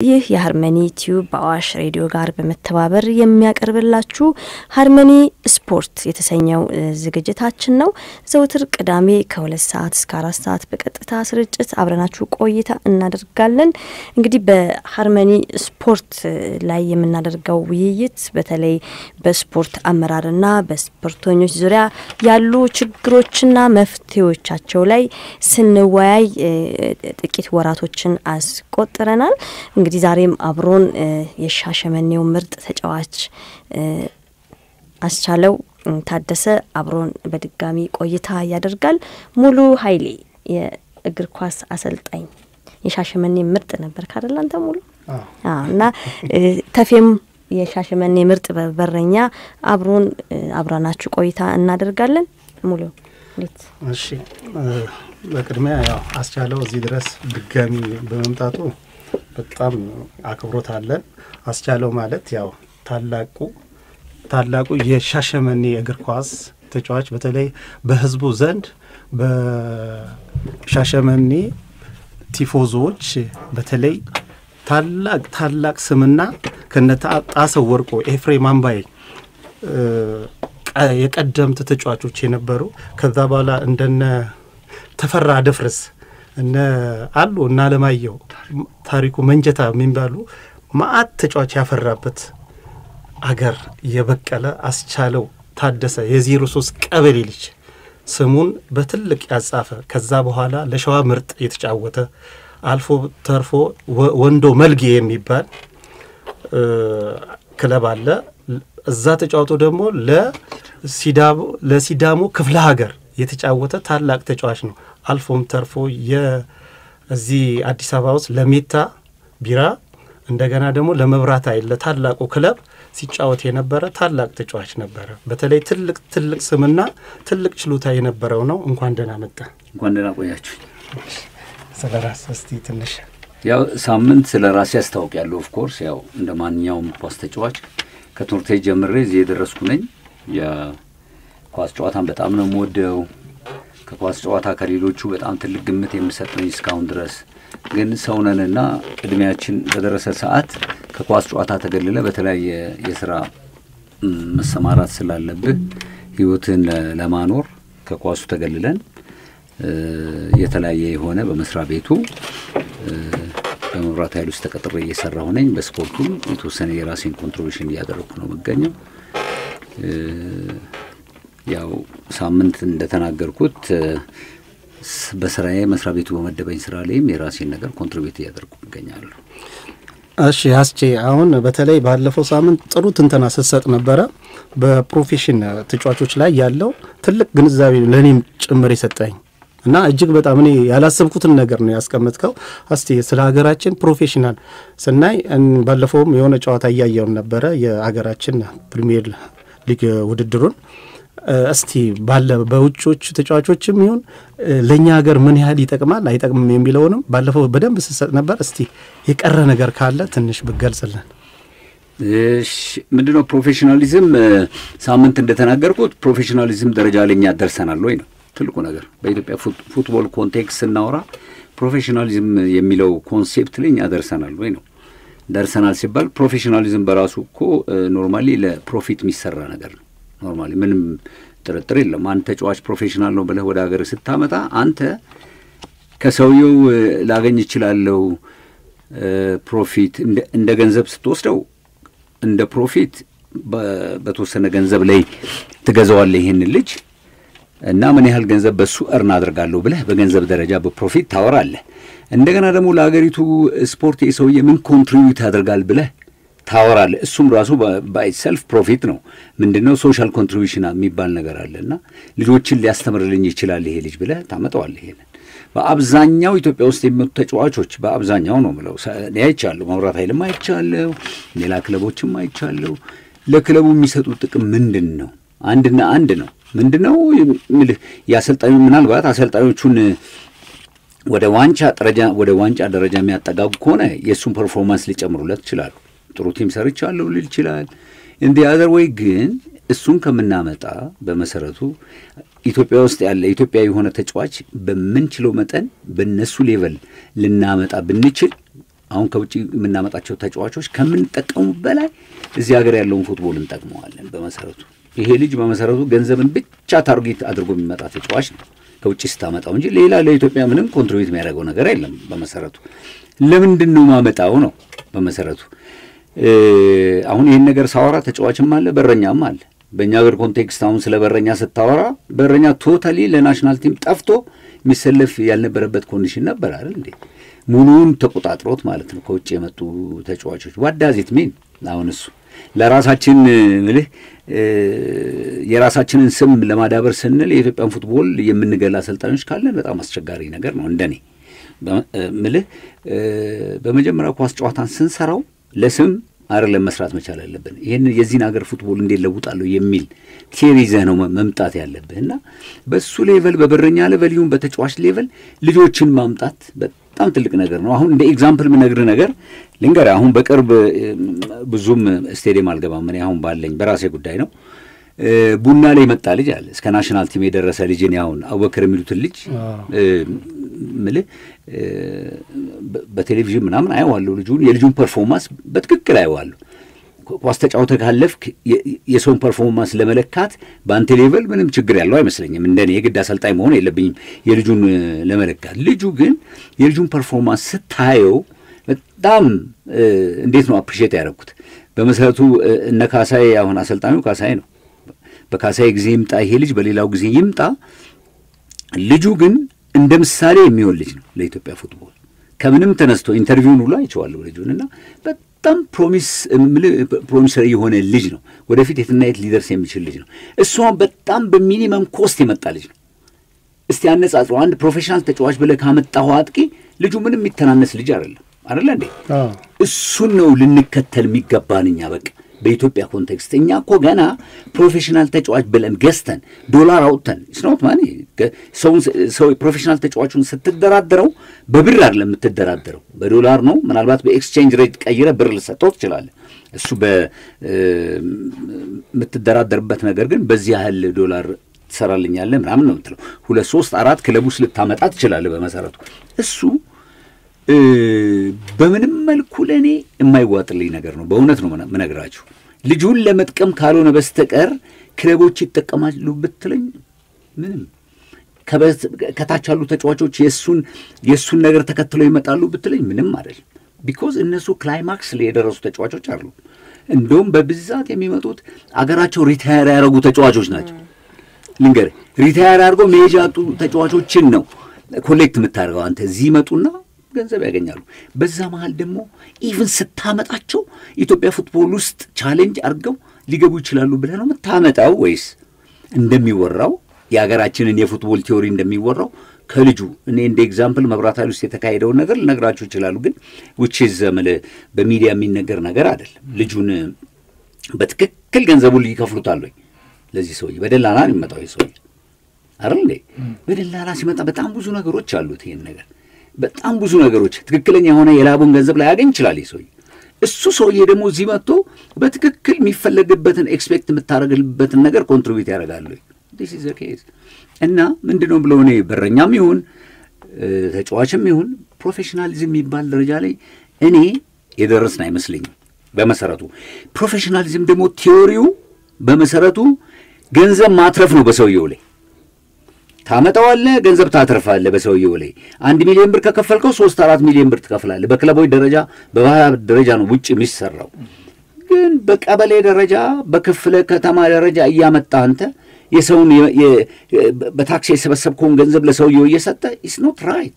ይህ የሀርመኒ ቲዩብ በአዋሽ ሬዲዮ ጋር በመተባበር የሚያቀርብላችሁ ሀርመኒ ስፖርት የተሰኘው ዝግጅታችን ነው። ዘውትር ቅዳሜ ከሁለት ሰዓት እስከ አራት ሰዓት በቀጥታ ስርጭት አብረናችሁ ቆይታ እናደርጋለን። እንግዲህ በሀርመኒ ስፖርት ላይ የምናደርገው ውይይት በተለይ በስፖርት አመራርና በስፖርተኞች ዙሪያ ያሉ ችግሮችና መፍትሄዎቻቸው ላይ ስንወያይ ጥቂት ወራቶችን አስቆጥረናል። እንግዲህ ዛሬም አብሮን የሻሸመኔው ምርጥ ተጫዋች አስቻለው ታደሰ አብሮን በድጋሚ ቆይታ ያደርጋል። ሙሉ ኃይሌ የእግር ኳስ አሰልጣኝ የሻሸመኔ ምርጥ ነበር ካደለ አንተ ሙሉ እና ተፌም የሻሸመኔ ምርጥ በረኛ አብሮን አብራናችሁ ቆይታ እናደርጋለን። ሙሉ እንዴት? እሺ፣ በቅድሚያ ያው አስቻለው እዚህ ድረስ ድጋሚ በመምጣቱ በጣም አክብሮት አለን። አስቻለው ማለት ያው ታላቁ ታላቁ የሻሸመኔ እግር ኳስ ተጫዋች በተለይ በሕዝቡ ዘንድ በሻሸመኔ ቲፎዞዎች በተለይ ታላቅ ታላቅ ስምና ከነጣሰው ወርቆ ኤፍሬም አምባዬ የቀደምት ተጫዋቾች የነበሩ ከዛ በኋላ እንደነ ተፈራ ደፍርስ እነ አሉ እና አለማየሁ ታሪኩ መንጀታ የሚባሉ ማአት ተጫዋች ያፈራበት አገር የበቀለ አስቻለው ታደሰ የዜሮ ሶስት ቀበሌ ልጅ ስሙን በትልቅ ያጻፈ ከዛ በኋላ ለሸዋ ምርጥ የተጫወተ አልፎ ተርፎ ወንዶ መልጌ የሚባል ክለብ አለ። እዛ ተጫውቶ ደግሞ ለሲዳሞ ክፍለ ሀገር የተጫወተ ታላቅ ተጫዋች ነው። አልፎም ተርፎ የዚህ አዲስ አበባ ውስጥ ለሜታ ቢራ እንደገና ደግሞ ለመብራት ኃይል ለታላቁ ክለብ ሲጫወት የነበረ ታላቅ ተጫዋች ነበረ። በተለይ ትልቅ ትልቅ ስምና ትልቅ ችሎታ የነበረው ነው። እንኳን ደህና መጣ። እንኳን ደህና ቆያችሁ። ስለ ራስ እስቲ ትንሽ ያው ሳምንት ስለ ራሴ ያስታውቂያለሁ። ኦፍኮርስ ያው እንደ ማንኛውም ኳስ ተጫዋች ከትምህርት ቤት ጀምሬ እዚህ የደረስኩ ነኝ። የኳስ ጨዋታን በጣም ነው የምወደው። ከኳስ ጨዋታ ከሌሎቹ በጣም ትልቅ ግምት የምሰጥ ነኝ እስካሁን ድረስ። ግን ሰውነንና እድሜያችን በደረሰ ሰዓት ከኳስ ጨዋታ ተገልለ በተለያየ የስራ መሰማራት ስላለብህ ህይወትን ለማኖር ከኳሱ ተገልለን የተለያየ የሆነ በመስሪያ ቤቱ በመብራት ኃይል ውስጥ ተቀጥሬ እየሰራሁ ነኝ። በስፖርቱም የተወሰነ የራሴን ኮንትሪቢሽን እያደረግኩ ነው የምገኘው። ያው ሳምንት እንደተናገርኩት በስራዬ መስሪያ ቤቱ በመደበኝ ስራ ላይም የራሴን ነገር ኮንትሪቢዩት እያደረግኩ እገኛለሁ። እሺ አስቼ፣ አሁን በተለይ ባለፈው ሳምንት ጥሩ ትንተና ስትሰጥ ነበረ። በፕሮፌሽን ተጫዋቾች ላይ ያለው ትልቅ ግንዛቤ ለእኔም ጭምር የሰጠኝ እና እጅግ በጣም እኔ ያላሰብኩትን ነገር ነው ያስቀመጥከው። እስቲ ስለ ሀገራችን ፕሮፌሽናል ስናይ ባለፈውም የሆነ ጨዋታ እያየውን ነበረ የሀገራችን ፕሪሚየር ሊግ ውድድሩን እስቲ ባለ በውጮቹ ተጫዋቾችም ይሁን ለእኛ ሀገር ምን ያህል ይጠቅማል አይጠቅምም የሚለውንም ባለፈው በደንብ ስሰጥ ነበር። እስቲ የቀረ ነገር ካለ ትንሽ ብገልጽልን። እሺ ምንድነው ፕሮፌሽናሊዝም? ሳምንት እንደተናገርኩት ፕሮፌሽናሊዝም ደረጃ ላይ እኛ ደርሰናል ወይ ነው ትልቁ ነገር። በኢትዮጵያ ፉትቦል ኮንቴክስት ስናወራ ፕሮፌሽናሊዝም የሚለው ኮንሴፕት ላይ እኛ ደርሰናል ወይ ነው። ደርሰናል ሲባል ፕሮፌሽናሊዝም በራሱ እኮ ኖርማሊ ለፕሮፊት የሚሰራ ነገር ነው። ኖርማሊ ምንም ጥርጥር የለም። አንድ ተጫዋች ፕሮፌሽናል ነው ብለህ ወደ ሀገር ስታመጣ አንተ ከሰውየው ላገኝ እችላለሁ ፕሮፊት እንደ ገንዘብ ስትወስደው እንደ ፕሮፊት በተወሰነ ገንዘብ ላይ ትገዛዋለህ ይህንን ልጅ እና ምን ያህል ገንዘብ በሱ እርን አድርጋለሁ ብለህ በገንዘብ ደረጃ በፕሮፊት ታወራለህ። እንደገና ደግሞ ለሀገሪቱ ስፖርት የሰውዬ ምን ኮንትሪቢዩት ያደርጋል ብለህ ታወራለህ። እሱም ራሱ ባይ ሰልፍ ፕሮፊት ነው። ምንድን ነው ሶሻል ኮንትሪቢሽን የሚባል ነገር አለ እና ልጆችን ሊያስተምርልኝ ይችላል ይሄ ልጅ ብለህ ታመጣዋለህ። ይሄንን በአብዛኛው ኢትዮጵያ ውስጥ የሚመጡ ተጫዋቾች በአብዛኛው ነው ምለው አይቻለሁ። መብራት ኃይልም አይቻለሁ፣ ሌላ ክለቦችም አይቻለሁ። ለክለቡ የሚሰጡት ጥቅም ምንድን ነው? አንድና አንድ ነው። ምንድን ነው የምልህ የአሰልጣኙ ምናልባት አሰልጣኞቹን ወደ ዋንጫ ደረጃ ወደ ዋንጫ ደረጃ የሚያጠጋጉ ከሆነ የእሱን ፐርፎርማንስ ሊጨምሩለት ይችላሉ። ጥሩ ቲም ሰርቻለሁ ሊል ይችላል። እንዲ አዘር ወይ ግን እሱን ከምናመጣ በመሰረቱ ኢትዮጵያ ውስጥ ያለ ኢትዮጵያ የሆነ ተጫዋች በምንችለው መጠን በነሱ ሌቨል ልናመጣ ብንችል አሁን ከውጭ የምናመጣቸው ተጫዋቾች ከምንጠቀሙ በላይ እዚህ ሀገር ያለውን ፉትቦል እንጠቅመዋለን። በመሰረቱ ይሄ ልጅ በመሰረቱ ገንዘብን ብቻ ታርጌት አድርጎ የሚመጣ ተጫዋች ነው ከውጭ ስታመጣው እንጂ ሌላ ለኢትዮጵያ ምንም ኮንትሪቢዩት የሚያደርገው ነገር የለም። በመሰረቱ ለምንድን ነው ማመጣው ነው በመሰረቱ አሁን ይህን ነገር ሳወራ ተጫዋችም አለ በረኛም አለ። በእኛ ሀገር ኮንቴክስት አሁን ስለ በረኛ ስታወራ በረኛ ቶታሊ ለናሽናል ቲም ጠፍቶ የሚሰለፍ ያልነበረበት ኮንዲሽን ነበር አይደል እንዴ? ሙሉውን ተቆጣጥሮት ማለት ነው ከውጭ የመጡ ተጫዋቾች ዋዳዚት ሚን አሁን እሱ ለራሳችን ምልህ የራሳችንን ስም ለማዳበር ስንል የኢትዮጵያን ፉትቦል የምንገላ አሰልጣኞች ካለን በጣም አስቸጋሪ ነገር ነው። እንደኔ ምልህ በመጀመሪያ ኳስ ጨዋታን ስንሰራው ለስም አይደለም መስራት መቻል አለብን። ይህን የዚህን ሀገር ፉትቦል እንዴት ለውጣለሁ የሚል ቴሪ ይዘህ ነው መምጣት ያለብህ እና በሱ ሌቨል በበረኛ ሌቨል ይሁን በተጫዋች ሌቨል ልጆችን ማምጣት በጣም ትልቅ ነገር ነው። አሁን እንደ ኤግዛምፕል የምነግርህ ነገር ልንገርህ። አሁን በቅርብ ብዙም ስቴዲየም አልገባም እኔ አሁን ባለኝ በራሴ ጉዳይ ነው። ቡና ላይ የመጣ ልጅ አለ እስከ ናሽናል ቲም የደረሰ ልጅ እኔ አሁን አወክር የሚሉትን ልጅ ምልህ በቴሌቪዥን ምናምን አየዋለሁ። ልጁን የልጁን ፐርፎርማንስ በትክክል አየዋለሁ። ኳስ ተጫውተህ ካለፍክ የሰውን ፐርፎርማንስ ለመለካት በአንተ ሌቨል ምንም ችግር ያለው አይመስለኝም። እንደኔ የግድ አሰልጣኝ መሆን የለብኝም የልጁን ለመለካት። ልጁ ግን የልጁን ፐርፎርማንስ ስታየው በጣም እንዴት ነው አፕሪሼት ያደረግኩት። በመሰረቱ እነ ካሳዬ አሁን አሰልጣኙ ካሳዬ ነው። በካሳዬ ጊዜ ይምጣ ይሄ ልጅ በሌላው ጊዜ ይምጣ፣ ልጁ ግን እንደ ምሳሌ የሚሆን ልጅ ነው ለኢትዮጵያ ፉትቦል። ከምንም ተነስቶ ኢንተርቪውን ሁሉ አይቼዋለሁ ልጁን እና በጣም ፕሮሚስ ፕሮሚሰር የሆነ ልጅ ነው። ወደፊት የትና የት ሊደርስ የሚችል ልጅ ነው። እሷን በጣም በሚኒመም ኮስት የመጣ ልጅ ነው። እስቲ አነጻጽሮ አንድ ፕሮፌሽናል ተጫዋች ብለህ ካመጣሁ አጥቂ ልጁ ምንም የሚተናነስ ልጅ አይደለም። አይደለ እንዴ? እሱን ነው ልንከተል የሚገባን እኛ በቃ በኢትዮጵያ ኮንቴክስት እኛ እኮ ገና ፕሮፌሽናል ተጫዋች ብለን ገዝተን ዶላር አውጥተን ስኖት ማ ሰው ፕሮፌሽናል ተጫዋቹን ስትደራደረው በብር አይደለም የምትደራደረው በዶላር ነው። ምናልባት በኤክስቼንጅ ሬት ቀይረ ብር ልሰጠው ትችላለህ። እሱ በምትደራደርበት ነገር ግን በዚህ ያህል ዶላር ትሰራልኛለህ ምናምን ነው የምትለው። ሁለት ሶስት አራት ክለብ ውስጥ ልታመጣ ትችላለህ። በመሰረቱ እሱ በምንም መልኩ ለእኔ የማይዋጥልኝ ነገር ነው። በእውነት ነው ምነግራችሁ። ልጁን ለመጥቀም ካልሆነ በስተቀር ክለቦች ይጠቀማሉ ብትለኝ ምንም ከታች ያሉ ተጫዋቾች የእሱን የእሱን ነገር ተከትለው ይመጣሉ ብትለኝ ምንም አይደለም። ቢኮዝ እነሱ ክላይማክስ ላይ የደረሱ ተጫዋቾች አሉ። እንደውም በብዛት የሚመጡት አገራቸው ሪታየር ያደረጉ ተጫዋቾች ናቸው። ልንገርህ፣ ሪታየር አድርገው መሄጃ ያጡ ተጫዋቾችን ነው ኮሌክት የምታደርገው አንተ እዚህ ይመጡና ገንዘብ ያገኛሉ። በዛ መሀል ደግሞ ኢቭን ስታመጣቸው ኢትዮጵያ ፉትቦል ውስጥ ቻሌንጅ አድርገው ሊገቡ ይችላሉ ብለህ ነው የምታመጣው ወይስ እንደሚወራው የሀገራችንን የፉትቦል ቲዎሪ እንደሚወራው ከልጁ እኔ እንደ ኤግዛምፕል መብራት ኃይል ውስጥ የተካሄደውን ነገር ልነግራችሁ ይችላሉ። ግን ውጭ ዘመል በሚዲያ የሚነገር ነገር አይደለም። ልጁን በትክክል ገንዘቡን ይከፍሉታል ወይ ለዚህ ሰውዬ? በደላላ ነው የሚመጣው ይህ ሰውዬ አይደል እንዴ? በደላላ ሲመጣ በጣም ብዙ ነገሮች አሉት ይሄን ነገር በጣም ብዙ ነገሮች ትክክለኛ የሆነ የላቡን ገንዘብ ላያገኝ ይችላል ይህ ሰውዬ። እሱ ሰውዬ ደግሞ እዚህ መጥቶ በትክክል የሚፈለግበትን ኤክስፔክት የምታደርግበትን ነገር ኮንትሪቢዩት ያደርጋሉ። ዲስ ኢዝ ኬዝ እና ምንድን ነው ብለው እኔ በረኛም ይሁን ተጫዋችም ይሁን ፕሮፌሽናሊዝም የሚባል ደረጃ ላይ እኔ የደረስን አይመስለኝም። በመሰረቱ ፕሮፌሽናሊዝም ደግሞ ቲዎሪው በመሰረቱ ገንዘብ ማትረፍ ነው በሰውየው ላይ ታመጣዋለህ ገንዘብ ታተርፋለህ በሰውየው ላይ አንድ ሚሊዮን ብር ከከፈልከው ሶስት አራት ሚሊዮን ብር ትከፍላለህ። በክለቦች ደረጃ በባህል ደረጃ ነው ውጭ የሚሰራው። ግን በቀበሌ ደረጃ በክፍለ ከተማ ደረጃ እያመጣ አንተ የሰውን በታክሲ የሰበሰብከውን ገንዘብ ለሰውየው እየሰጠ ኢስ ኖት ራይት።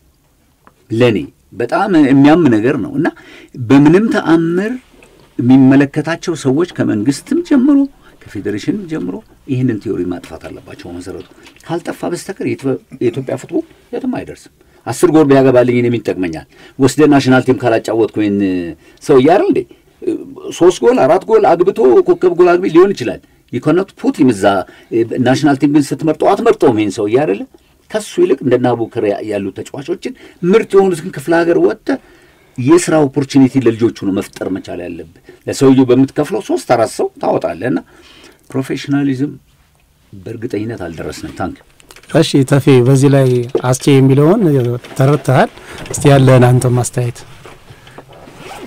ለእኔ በጣም የሚያም ነገር ነው እና በምንም ተአምር የሚመለከታቸው ሰዎች ከመንግስትም ጀምሮ ከፌዴሬሽን ጀምሮ ይህንን ቲዮሪ ማጥፋት አለባቸው። መሰረቱ ካልጠፋ በስተቀር የኢትዮጵያ ፉትቦል የትም አይደርስም። አስር ጎል ቢያገባልኝ እኔም ይጠቅመኛል። ወስደ ናሽናል ቲም ካላጫወትኩ ወይን ሰው እያር እንዴ ሶስት ጎል አራት ጎል አግብቶ ኮከብ ጎል አግቢ ሊሆን ይችላል። ይኮነት ፑት እዛ ናሽናል ቲም ግን ስትመርጠው አትመርጠውም ይህን ሰው እያደለ ከሱ ይልቅ እንደነ አቡበከር ያሉ ተጫዋቾችን ምርጥ የሆኑትን ክፍለ ሀገር ወጥተህ የስራ ኦፖርቹኒቲ ለልጆቹ ነው መፍጠር መቻል ያለብህ። ለሰውየው በምትከፍለው ሶስት አራት ሰው ታወጣለህ እና ፕሮፌሽናሊዝም በእርግጠኝነት አልደረስንም። ታንክ እሺ ተፌ፣ በዚህ ላይ አስቼ የሚለውን ተረድተሃል። እስቲ ያለህን አንተ ማስተያየት።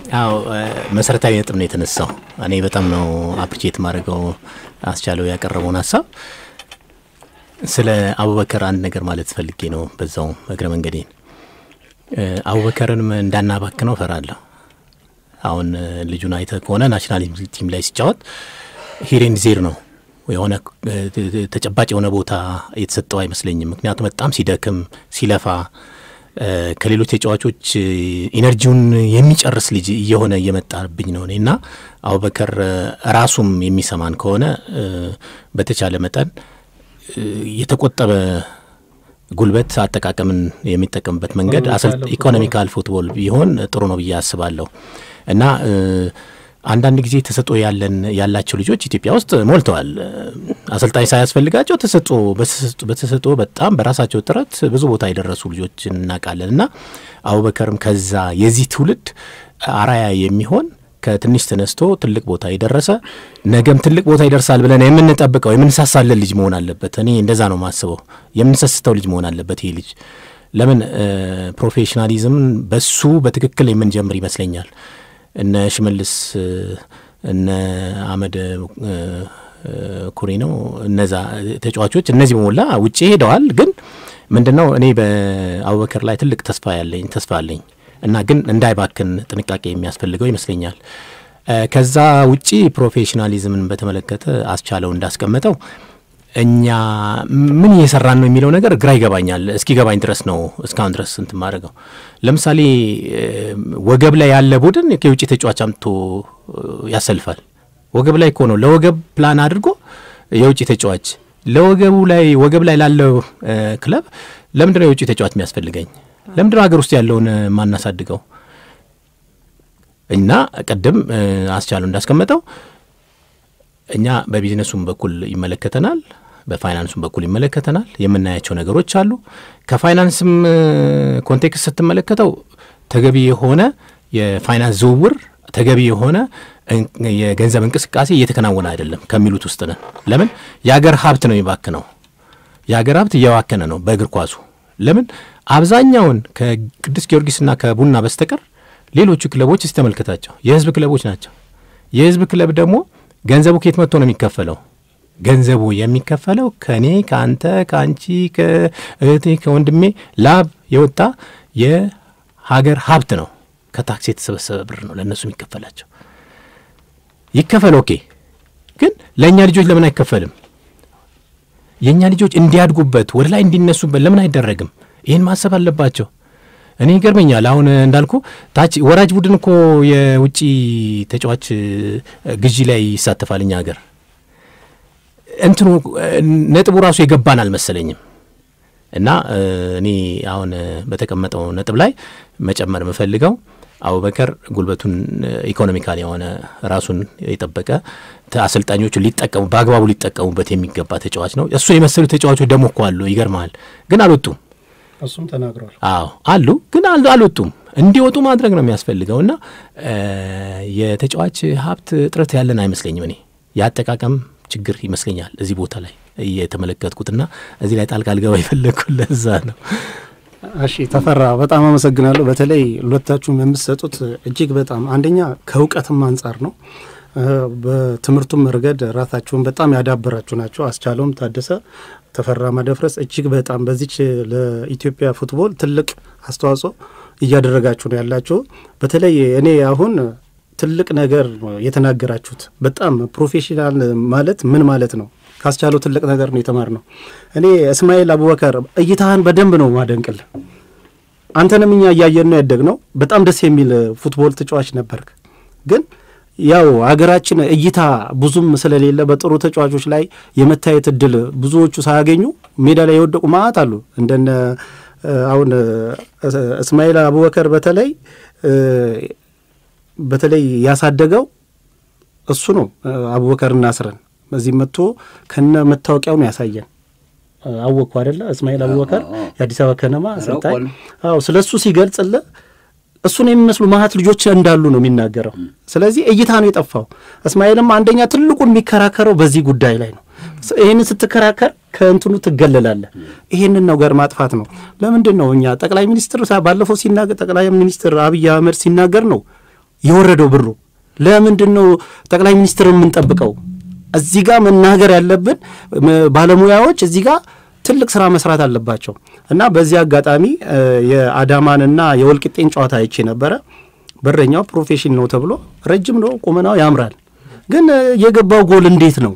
አዎ መሰረታዊ ነጥብ ነው የተነሳው። እኔ በጣም ነው አፕሪቼት ማድረገው አስቻለው ያቀረበውን ሀሳብ። ስለ አቡበከር አንድ ነገር ማለት ፈልጌ ነው በዛው እግረ መንገዴን። አቡበከርንም እንዳናባክነው እፈራለሁ። አሁን ልጁን አይተ ከሆነ ናሽናል ቲም ላይ ሲጫወት ሂሬን ዜር ነው የሆነ ተጨባጭ የሆነ ቦታ የተሰጠው አይመስለኝም። ምክንያቱም በጣም ሲደክም ሲለፋ ከሌሎች ተጫዋቾች ኢነርጂውን የሚጨርስ ልጅ እየሆነ እየመጣብኝ ነው እና አቡበከር ራሱም የሚሰማን ከሆነ በተቻለ መጠን የተቆጠበ ጉልበት አጠቃቀምን የሚጠቀምበት መንገድ ኢኮኖሚካል ፉትቦል ቢሆን ጥሩ ነው ብዬ አስባለሁ እና አንዳንድ ጊዜ ተሰጦ ያለን ያላቸው ልጆች ኢትዮጵያ ውስጥ ሞልተዋል። አሰልጣኝ ሳያስፈልጋቸው ተሰጦ በተሰጦ በጣም በራሳቸው ጥረት ብዙ ቦታ የደረሱ ልጆች እናውቃለን እና አቡበከርም ከዛ የዚህ ትውልድ አራያ የሚሆን ከትንሽ ተነስቶ ትልቅ ቦታ የደረሰ ነገም ትልቅ ቦታ ይደርሳል ብለን የምንጠብቀው የምንሳሳለን ልጅ መሆን አለበት። እኔ እንደዛ ነው የማስበው። የምንሰስተው ልጅ መሆን አለበት ይህ ልጅ። ለምን ፕሮፌሽናሊዝምን በሱ በትክክል የምንጀምር ይመስለኛል። እነ ሽመልስ እነ አመድ ኩሪ ነው እነዛ ተጫዋቾች እነዚህ በሞላ ውጭ ሄደዋል። ግን ምንድን ነው እኔ በአቡበከር ላይ ትልቅ ተስፋ ያለኝ ተስፋ አለኝ እና ግን እንዳይባክን ጥንቃቄ የሚያስፈልገው ይመስለኛል። ከዛ ውጪ ፕሮፌሽናሊዝምን በተመለከተ አስቻለው እንዳስቀመጠው እኛ ምን እየሰራን ነው የሚለው ነገር ግራ ይገባኛል። እስኪ ገባኝ ድረስ ነው እስካሁን ድረስ ስንት ማድረገው። ለምሳሌ ወገብ ላይ ያለ ቡድን የውጭ ተጫዋች አምጥቶ ያሰልፋል። ወገብ ላይ እኮ ነው ለወገብ ፕላን አድርጎ የውጭ ተጫዋች ለወገቡ ላይ ወገብ ላይ ላለው ክለብ ለምንድነው የውጭ ተጫዋች የሚያስፈልገኝ? ለምንድነው ሀገር ውስጥ ያለውን ማናሳድገው? እና ቅድም አስቻሉ እንዳስቀመጠው እኛ በቢዝነሱም በኩል ይመለከተናል፣ በፋይናንሱም በኩል ይመለከተናል። የምናያቸው ነገሮች አሉ። ከፋይናንስም ኮንቴክስት ስትመለከተው ተገቢ የሆነ የፋይናንስ ዝውውር ተገቢ የሆነ የገንዘብ እንቅስቃሴ እየተከናወነ አይደለም ከሚሉት ውስጥ ነን። ለምን የሀገር ሀብት ነው የሚባክነው። የሀገር ሀብት እየባከነ ነው በእግር ኳሱ። ለምን አብዛኛውን ከቅዱስ ጊዮርጊስና ከቡና በስተቀር ሌሎቹ ክለቦች ስተመልከታቸው የህዝብ ክለቦች ናቸው። የህዝብ ክለብ ደግሞ ገንዘቡ ከየት መጥቶ ነው የሚከፈለው? ገንዘቡ የሚከፈለው ከእኔ ከአንተ፣ ከአንቺ፣ ከእህቴ፣ ከወንድሜ ላብ የወጣ የሀገር ሀብት ነው። ከታክስ የተሰበሰበ ብር ነው ለእነሱ የሚከፈላቸው። ይከፈል ኦኬ። ግን ለእኛ ልጆች ለምን አይከፈልም? የእኛ ልጆች እንዲያድጉበት ወደ ላይ እንዲነሱበት ለምን አይደረግም? ይህን ማሰብ አለባቸው። እኔ ይገርመኛል። አሁን እንዳልኩ ታች ወራጅ ቡድን እኮ የውጭ ተጫዋች ግዢ ላይ ይሳተፋል። እኛ ሀገር እንትኑ ነጥቡ ራሱ የገባን አልመሰለኝም። እና እኔ አሁን በተቀመጠው ነጥብ ላይ መጨመር የምፈልገው አቡበከር ጉልበቱን ኢኮኖሚካል የሆነ ራሱን የጠበቀ አሰልጣኞቹ ሊጠቀሙ በአግባቡ ሊጠቀሙበት የሚገባ ተጫዋች ነው። እሱን የመሰሉ ተጫዋቾች ደግሞ እኮ አሉ። ይገርመሃል፣ ግን አልወጡም። እሱም ተናግሯል። አዎ አሉ፣ ግን አልወጡም። እንዲወጡ ማድረግ ነው የሚያስፈልገው እና የተጫዋች ሀብት እጥረት ያለን አይመስለኝም። እኔ የአጠቃቀም ችግር ይመስለኛል እዚህ ቦታ ላይ እየተመለከትኩትና እዚህ ላይ ጣልቃ ልገባ የፈለግኩ ለዛ ነው። እሺ ተፈራ፣ በጣም አመሰግናለሁ። በተለይ ሁለታችሁም የምትሰጡት እጅግ በጣም አንደኛ ከእውቀትም አንጻር ነው። በትምህርቱም ረገድ ራሳችሁን በጣም ያዳበራችሁ ናቸው። አስቻለውም ታደሰ፣ ተፈራ ማደፍረስ እጅግ በጣም በዚች ለኢትዮጵያ ፉትቦል ትልቅ አስተዋጽኦ እያደረጋችሁ ነው ያላችሁ። በተለይ እኔ አሁን ትልቅ ነገር የተናገራችሁት በጣም ፕሮፌሽናል ማለት ምን ማለት ነው ካስቻለው ትልቅ ነገር ነው የተማር ነው። እኔ እስማኤል አቡበከር እይታህን በደንብ ነው ማደንቅል። አንተንም እኛ እያየን ነው ያደግ ነው። በጣም ደስ የሚል ፉትቦል ተጫዋች ነበርክ። ግን ያው ሀገራችን እይታ ብዙም ስለሌለ በጥሩ ተጫዋቾች ላይ የመታየት እድል ብዙዎቹ ሳያገኙ ሜዳ ላይ የወደቁ ማአት አሉ። እንደነ አሁን እስማኤል አቡበከር በተለይ በተለይ ያሳደገው እሱ ነው። አቡበከር ናስረን በዚህ መጥቶ ከነ መታወቂያውን ያሳየን አወቅኩ አደለ? እስማኤል አቡበከር የአዲስ አበባ ከነማ አሰልጣኝ። አዎ ስለ እሱ ሲገልጽልህ እሱን የሚመስሉ ማሀት ልጆች እንዳሉ ነው የሚናገረው። ስለዚህ እይታ ነው የጠፋው። እስማኤልም አንደኛ ትልቁን የሚከራከረው በዚህ ጉዳይ ላይ ነው። ይህንን ስትከራከር ከእንትኑ ትገለላለህ። ይህንን ነገር ማጥፋት ነው። ለምንድን ነው እኛ ጠቅላይ ሚኒስትር ባለፈው ሲናገር ጠቅላይ ሚኒስትር አብይ አህመድ ሲናገር ነው የወረደው ብሩ? ለምንድን ነው ጠቅላይ ሚኒስትር የምንጠብቀው? እዚህ ጋር መናገር ያለብን ባለሙያዎች እዚህ ጋር ትልቅ ስራ መስራት አለባቸው እና በዚህ አጋጣሚ የአዳማንና የወልቂጤን ጨዋታ አይቼ ነበረ። በረኛው ፕሮፌሽን ነው ተብሎ ረጅም ነው፣ ቁመናው ያምራል። ግን የገባው ጎል እንዴት ነው?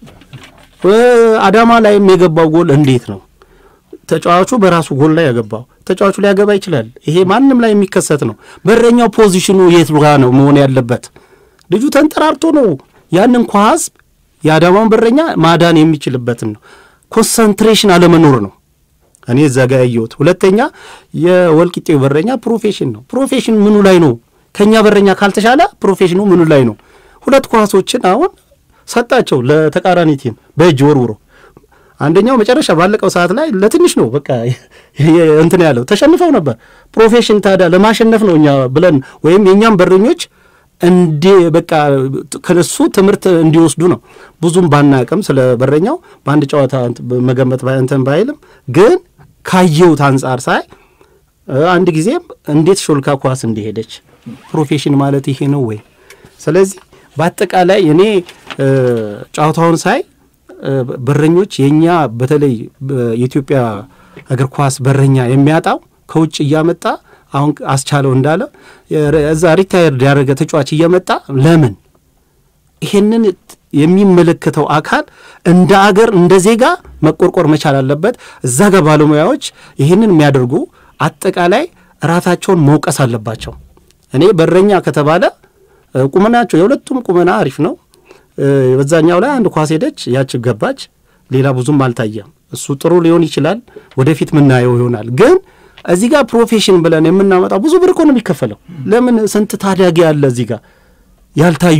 አዳማ ላይም የገባው ጎል እንዴት ነው? ተጫዋቹ በራሱ ጎል ላይ ያገባው ተጫዋቹ ሊያገባ ይችላል። ይሄ ማንም ላይ የሚከሰት ነው። በረኛው ፖዚሽኑ የት ጋ ነው መሆን ያለበት? ልጁ ተንጠራርቶ ነው ያንን ኳስ የአዳማውን በረኛ ማዳን የሚችልበትን ነው። ኮንሰንትሬሽን አለመኖር ነው እኔ እዛ ጋ ያየሁት። ሁለተኛ የወልቂጤው በረኛ ፕሮፌሽን ነው። ፕሮፌሽን ምኑ ላይ ነው? ከእኛ በረኛ ካልተሻለ ፕሮፌሽኑ ምኑ ላይ ነው? ሁለት ኳሶችን አሁን ሰጣቸው ለተቃራኒ ቲም በእጅ ወርውሮ አንደኛው መጨረሻ ባለቀው ሰዓት ላይ ለትንሽ ነው በቃ እንትን ያለው ተሸንፈው ነበር። ፕሮፌሽን ታዲያ ለማሸነፍ ነው እኛ ብለን ወይም የእኛም በረኞች እንዲ በቃ ከነሱ ትምህርት እንዲወስዱ ነው። ብዙም ባናቅም ስለ በረኛው በአንድ ጨዋታ መገመት እንትን ባይልም ግን ካየሁት አንጻር ሳይ አንድ ጊዜም እንዴት ሾልካ ኳስ እንደሄደች ፕሮፌሽን ማለት ይሄ ነው ወይ? ስለዚህ በአጠቃላይ እኔ ጨዋታውን ሳይ በረኞች የእኛ በተለይ የኢትዮጵያ እግር ኳስ በረኛ የሚያጣው ከውጭ እያመጣ አሁን አስቻለው እንዳለ እዛ ሪታየርድ ያደረገ ተጫዋች እየመጣ ለምን ይሄንን የሚመለከተው አካል እንደ አገር እንደ ዜጋ መቆርቆር መቻል አለበት። እዛ ጋር ባለሙያዎች ይህንን የሚያደርጉ አጠቃላይ ራሳቸውን መውቀስ አለባቸው። እኔ በረኛ ከተባለ ቁመናቸው የሁለቱም ቁመና አሪፍ ነው። በዛኛው ላይ አንድ ኳስ ሄደች፣ ያች ገባች። ሌላ ብዙም አልታየም። እሱ ጥሩ ሊሆን ይችላል፣ ወደፊት ምናየው ይሆናል። ግን እዚህ ጋር ፕሮፌሽን ብለን የምናመጣው ብዙ ብር እኮ ነው የሚከፈለው። ለምን ስንት ታዳጊ አለ እዚህ ጋር ያልታዩ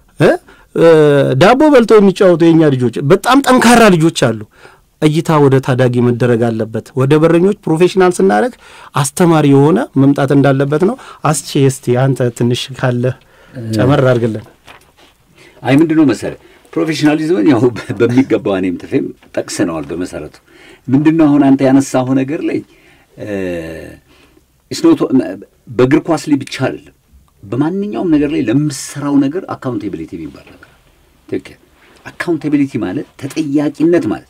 ዳቦ በልተው የሚጫወቱ የኛ ልጆች በጣም ጠንካራ ልጆች አሉ። እይታ ወደ ታዳጊ መደረግ አለበት። ወደ በረኞች ፕሮፌሽናል ስናደርግ አስተማሪ የሆነ መምጣት እንዳለበት ነው። አስቼ እስቲ አንተ ትንሽ ካለ ጨመር አድርግልን። አይ ምንድን ነው መሰለህ ፕሮፌሽናሊዝምን ያው በሚገባው እኔም ትፌም ጠቅሰነዋል። በመሰረቱ ምንድን ነው አሁን አንተ ያነሳው ነገር ላይ ስኖቶ በእግር ኳስ ላይ ብቻ አይደለም፣ በማንኛውም ነገር ላይ ለምሰራው ነገር አካውንቴቢሊቲ የሚባል ነገር ትክክል። አካውንቴቢሊቲ ማለት ተጠያቂነት ማለት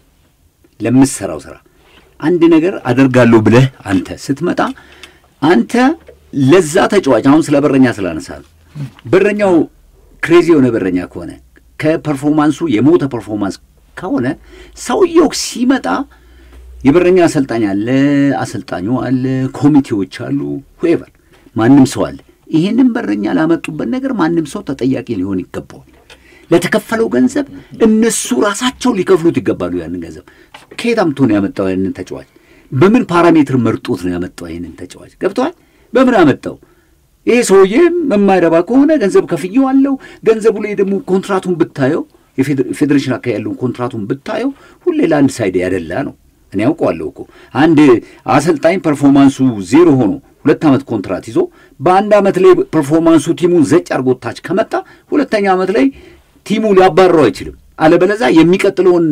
ለምሰራው ስራ አንድ ነገር አደርጋለሁ ብለህ አንተ ስትመጣ አንተ ለዛ ተጫዋች አሁን ስለ በረኛ ስላነሳ ነው። በረኛው ክሬዚ የሆነ በረኛ ከሆነ ከፐርፎርማንሱ የሞተ ፐርፎርማንስ ከሆነ ሰውየው ሲመጣ የበረኛ አሰልጣኝ አለ፣ አሰልጣኙ አለ፣ ኮሚቴዎች አሉ፣ ሁኤቨር ማንም ሰው አለ። ይህንን በረኛ ላመጡበት ነገር ማንም ሰው ተጠያቂ ሊሆን ይገባዋል። ለተከፈለው ገንዘብ እነሱ ራሳቸው ሊከፍሉት ይገባሉ። ያንን ገንዘብ ከየት አምጥቶ ነው ያመጣው? ያንን ተጫዋች በምን ፓራሜትር መርጦት ነው ያመጣው? ይህንን ተጫዋች ገብተዋል። በምን አመጣው? ይሄ ሰውዬ የማይረባ ከሆነ ገንዘብ ከፍዬው አለው። ገንዘቡ ላይ ደግሞ ኮንትራቱን ብታየው የፌዴሬሽን አካባቢ ያለውን ኮንትራቱን ብታየው ሁሌ ለአንድ ሳይድ ያደላ ነው። እኔ ያውቀዋለሁ እኮ አንድ አሰልጣኝ ፐርፎርማንሱ ዜሮ ሆኖ ሁለት ዓመት ኮንትራት ይዞ በአንድ ዓመት ላይ ፐርፎርማንሱ ቲሙን ዘጭ አድርጎ ታች ከመጣ ሁለተኛ ዓመት ላይ ቲሙ ሊያባረው አይችልም። አለበለዛ የሚቀጥለውን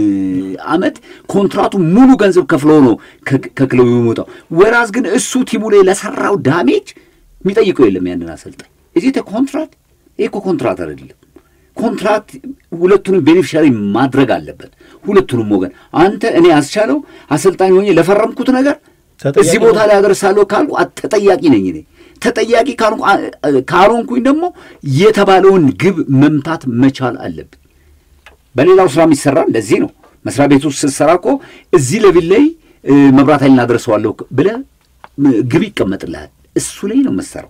ዓመት ኮንትራቱ ሙሉ ገንዘብ ከፍለው ነው ከክለቡ የሚወጣው። ወራዝ ግን እሱ ቲሙ ላይ ለሰራው ዳሜጅ የሚጠይቀው የለም ያንን አሰልጣኝ። እዚህ ኮንትራት ይህ እኮ ኮንትራት አይደለም። ኮንትራት ሁለቱንም ቤኔፊሻሪ ማድረግ አለበት፣ ሁለቱንም ወገን። አንተ እኔ አስቻለው አሰልጣኝ ሆኜ ለፈረምኩት ነገር እዚህ ቦታ ላይ አደርሳለሁ ካልኩ ተጠያቂ ነኝ እኔ። ተጠያቂ ካልሆንኩኝ ደግሞ የተባለውን ግብ መምታት መቻል አለብን። በሌላው ስራ የሚሰራ እንደዚህ ነው። መስሪያ ቤት ውስጥ ስትሰራ እኮ እዚህ ለቢል ላይ መብራት ኃይል እናደርሰዋለሁ ብለህ ግብ ይቀመጥልሃል። እሱ ላይ ነው መሰራው።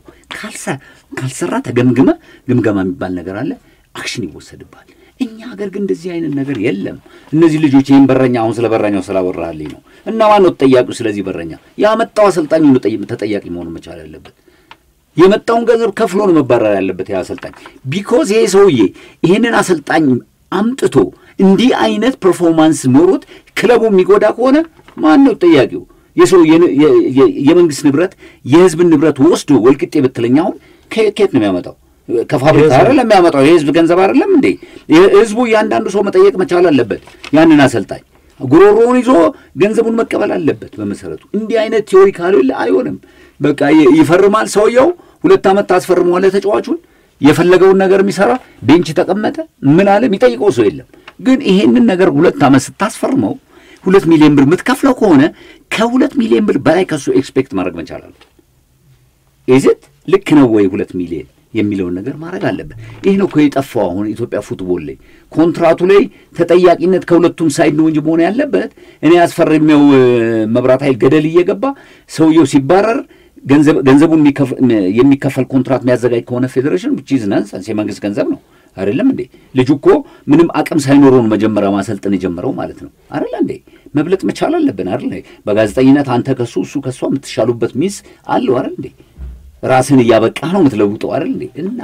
ካልሰራ ተገምግመ ግምገማ የሚባል ነገር አለ። አክሽን ይወሰድባል። እኛ ሀገር ግን እንደዚህ አይነት ነገር የለም። እነዚህ ልጆች ይህን በረኛ አሁን ስለ በረኛው ስላወራልኝ ነው እና ማን ነው ተጠያቂው? ስለዚህ በረኛ ያመጣው አሰልጣኝ ነው ተጠያቂ መሆኑ መቻል ያለበት። የመጣውን ገንዘብ ከፍሎ ነው መባረር ያለበት ያ አሰልጣኝ። ቢኮዝ ይሄ ሰውዬ ይህንን አሰልጣኝ አምጥቶ እንዲህ አይነት ፐርፎርማንስ ኖሮት ክለቡ የሚጎዳ ከሆነ ማን ነው ተጠያቂው? የሰው የመንግስት ንብረት የህዝብን ንብረት ወስዶ ወልቅጤ ብትለኝ አሁን ከየት ነው የሚያመጣው? ከፋብሪካ አይደለም የሚያመጣው። የህዝብ ገንዘብ አይደለም እንዴ? ህዝቡ እያንዳንዱ ሰው መጠየቅ መቻል አለበት። ያንን አሰልጣኝ ጉሮሮውን ይዞ ገንዘቡን መቀበል አለበት። በመሰረቱ እንዲህ አይነት ቴዎሪ ካልሌለ አይሆንም። በቃ ይፈርማል ሰውየው፣ ሁለት ዓመት ታስፈርመዋለህ ተጫዋቹን የፈለገውን ነገር የሚሰራ ቤንች ተቀመጠ ምን አለ የሚጠይቀው ሰው የለም። ግን ይሄንን ነገር ሁለት ዓመት ስታስፈርመው ሁለት ሚሊዮን ብር የምትከፍለው ከሆነ ከሁለት ሚሊዮን ብር በላይ ከሱ ኤክስፔክት ማድረግ መቻል አለ። ኢዝት ልክ ነው ወይ ሁለት ሚሊዮን የሚለውን ነገር ማድረግ አለበት። ይህ ነው እኮ የጠፋው አሁን ኢትዮጵያ ፉትቦል ላይ ኮንትራቱ ላይ ተጠያቂነት ከሁለቱም ሳይድ ነው እንጂ መሆን ያለበት እኔ አስፈርሜው መብራት ኃይል ገደል እየገባ ሰውየው ሲባረር ገንዘቡን የሚከፈል ኮንትራት የሚያዘጋጅ ከሆነ ፌዴሬሽን ቺዝ ናንሰንስ የመንግስት ገንዘብ ነው አይደለም እንዴ? ልጁ እኮ ምንም አቅም ሳይኖረው ነው መጀመሪያ ማሰልጠን የጀመረው ማለት ነው አይደለ እንዴ? መብለጥ መቻል አለብን አይደለ? በጋዜጠኝነት አንተ ከሱ እሱ ከሷ የምትሻሉበት ሚስ አለው አይደል እንዴ? ራስን እያበቃ ነው የምትለውጠው አይደል እንዴ? እና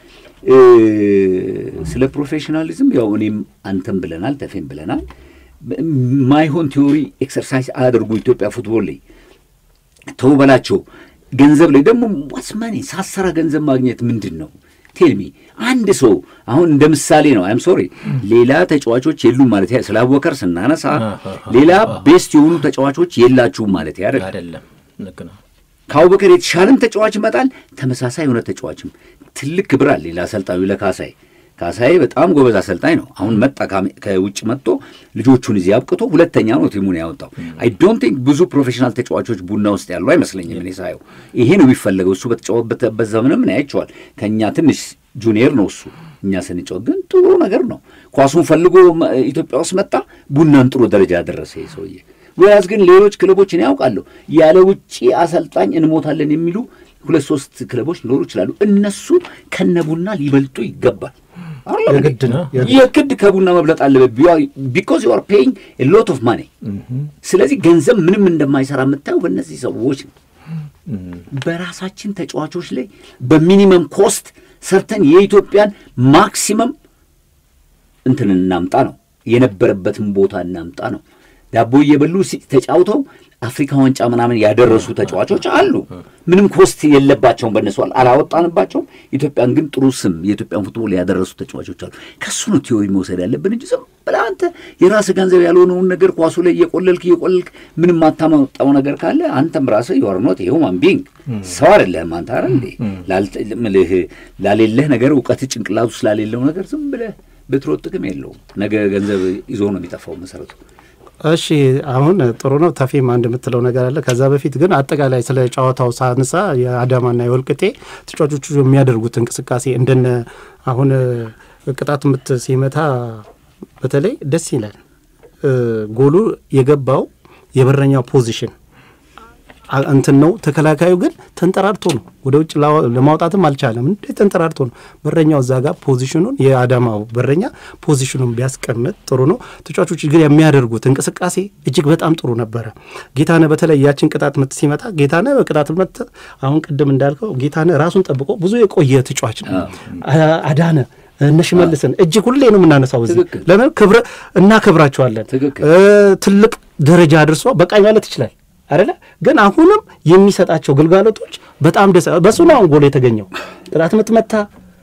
ስለ ፕሮፌሽናሊዝም ያው እኔም አንተም ብለናል፣ ተፌም ብለናል። ማይሆን ቲዎሪ ኤክሰርሳይዝ አያደርጉ ኢትዮጵያ ፉትቦል ላይ ተው በላቸው። ገንዘብ ላይ ደግሞ ዋስማኔ ሳሰራ ገንዘብ ማግኘት ምንድን ነው? ቴልሚ አንድ ሰው አሁን እንደ ምሳሌ ነው። አይም ሶሪ ሌላ ተጫዋቾች የሉም ማለት ስለ አወከር ስናነሳ ሌላ ቤስት የሆኑ ተጫዋቾች የላችሁም ማለት አይደለም። ልክ ነው። ከአቡበከር የተሻለም ተጫዋች ይመጣል። ተመሳሳይ የሆነ ተጫዋችም ትልቅ ክብር አለ ለአሰልጣኙ ለካሳይ ካሳዬ በጣም ጎበዝ አሰልጣኝ ነው። አሁን መጣ ከውጭ መጥቶ ልጆቹን እዚህ አብቅቶ ሁለተኛ ነው ቲሙን ያወጣው። አይ ዶንት ቲንክ ብዙ ፕሮፌሽናል ተጫዋቾች ቡና ውስጥ ያሉ አይመስለኝም እኔ ሳየው። ይሄ ነው የሚፈለገው። እሱ በተጫወተበት ዘመንም ምን ያይቸዋል። ከእኛ ትንሽ ጁኒየር ነው እሱ። እኛ ስንጫወት ግን ጥሩ ነገር ነው። ኳሱን ፈልጎ ኢትዮጵያ ውስጥ መጣ፣ ቡናን ጥሩ ደረጃ ያደረሰ ሰውዬ። ወያዝ ግን ሌሎች ክለቦችን ያውቃለሁ ያለ ውጭ አሰልጣኝ እንሞታለን የሚሉ ሁለት ሶስት ክለቦች ሊኖሩ ይችላሉ። እነሱ ከነ ቡና ሊበልጡ ይገባል። የግድ ነው። የግድ ከቡና መብለጥ አለበት። ቢኮዝ ዩ አር ፔይንግ ሎት ኦፍ ማኒ። ስለዚህ ገንዘብ ምንም እንደማይሰራ የምታየው በእነዚህ ሰዎች ነው። በራሳችን ተጫዋቾች ላይ በሚኒመም ኮስት ሰርተን የኢትዮጵያን ማክሲመም እንትን እናምጣ ነው የነበረበትን ቦታ እናምጣ ነው። ዳቦ እየበሉ ተጫውተው አፍሪካ ዋንጫ ምናምን ያደረሱ ተጫዋቾች አሉ። ምንም ኮስት የለባቸውም፣ በእነሱ አላወጣንባቸውም። ኢትዮጵያን ግን ጥሩ ስም የኢትዮጵያን ፉትቦል ያደረሱ ተጫዋቾች አሉ። ከሱ ነው ቲዮሪ መውሰድ ያለብን እንጂ ዝም ብለህ አንተ የራስህ ገንዘብ ያልሆነውን ነገር ኳሱ ላይ እየቆለልክ እየቆለልክ ምንም ማታመጣው ነገር ካለ አንተም ራስህ የዋርኖት የሁማን ቢንግ ሰው አይደለህም አንተ አረ እንዴ ምልህ ላሌለህ ነገር እውቀት ጭንቅላቱ ስላሌለው ነገር ዝም ብለህ ብትሮጥ ጥቅም የለውም። ነገ ገንዘብ ይዞ ነው የሚጠፋው መሰረቱ። እሺ አሁን ጥሩ ነው። ተፌም አንድ የምትለው ነገር አለ። ከዛ በፊት ግን አጠቃላይ ስለ ጨዋታው ሳንሳ የአዳማና የወልቅጤ ተጫዋቾቹ የሚያደርጉት እንቅስቃሴ እንደነ አሁን ቅጣት ምት ሲመታ በተለይ ደስ ይላል። ጎሉ የገባው የበረኛው ፖዚሽን እንትን ነው። ተከላካዩ ግን ተንጠራርቶ ነው ወደ ውጭ ለማውጣትም አልቻለም። እንዴት ተንጠራርቶ ነው። በረኛው እዛ ጋር ፖዚሽኑን የአዳማው በረኛ ፖዚሽኑን ቢያስቀምጥ ጥሩ ነው። ተጫዋቾች ግን የሚያደርጉት እንቅስቃሴ እጅግ በጣም ጥሩ ነበረ። ጌታነህ በተለይ ያችን ቅጣት ምት ሲመታ ጌታነህ በቅጣት ምት አሁን ቅድም እንዳልከው ጌታነህ ራሱን ጠብቆ ብዙ የቆየ ተጫዋች ነው። አዳነ እነ ሽመልስን እጅግ ሁሌ ነው የምናነሳው። እዚህ ለምን ክብረ እናከብራቸዋለን። ትልቅ ደረጃ አድርሶ በቃኝ ማለት ይችላል አይደለ ግን አሁንም የሚሰጣቸው ግልጋሎቶች በጣም ደስ በሱ ነው አሁን ጎል የተገኘው። ቅጣት ምት መታ።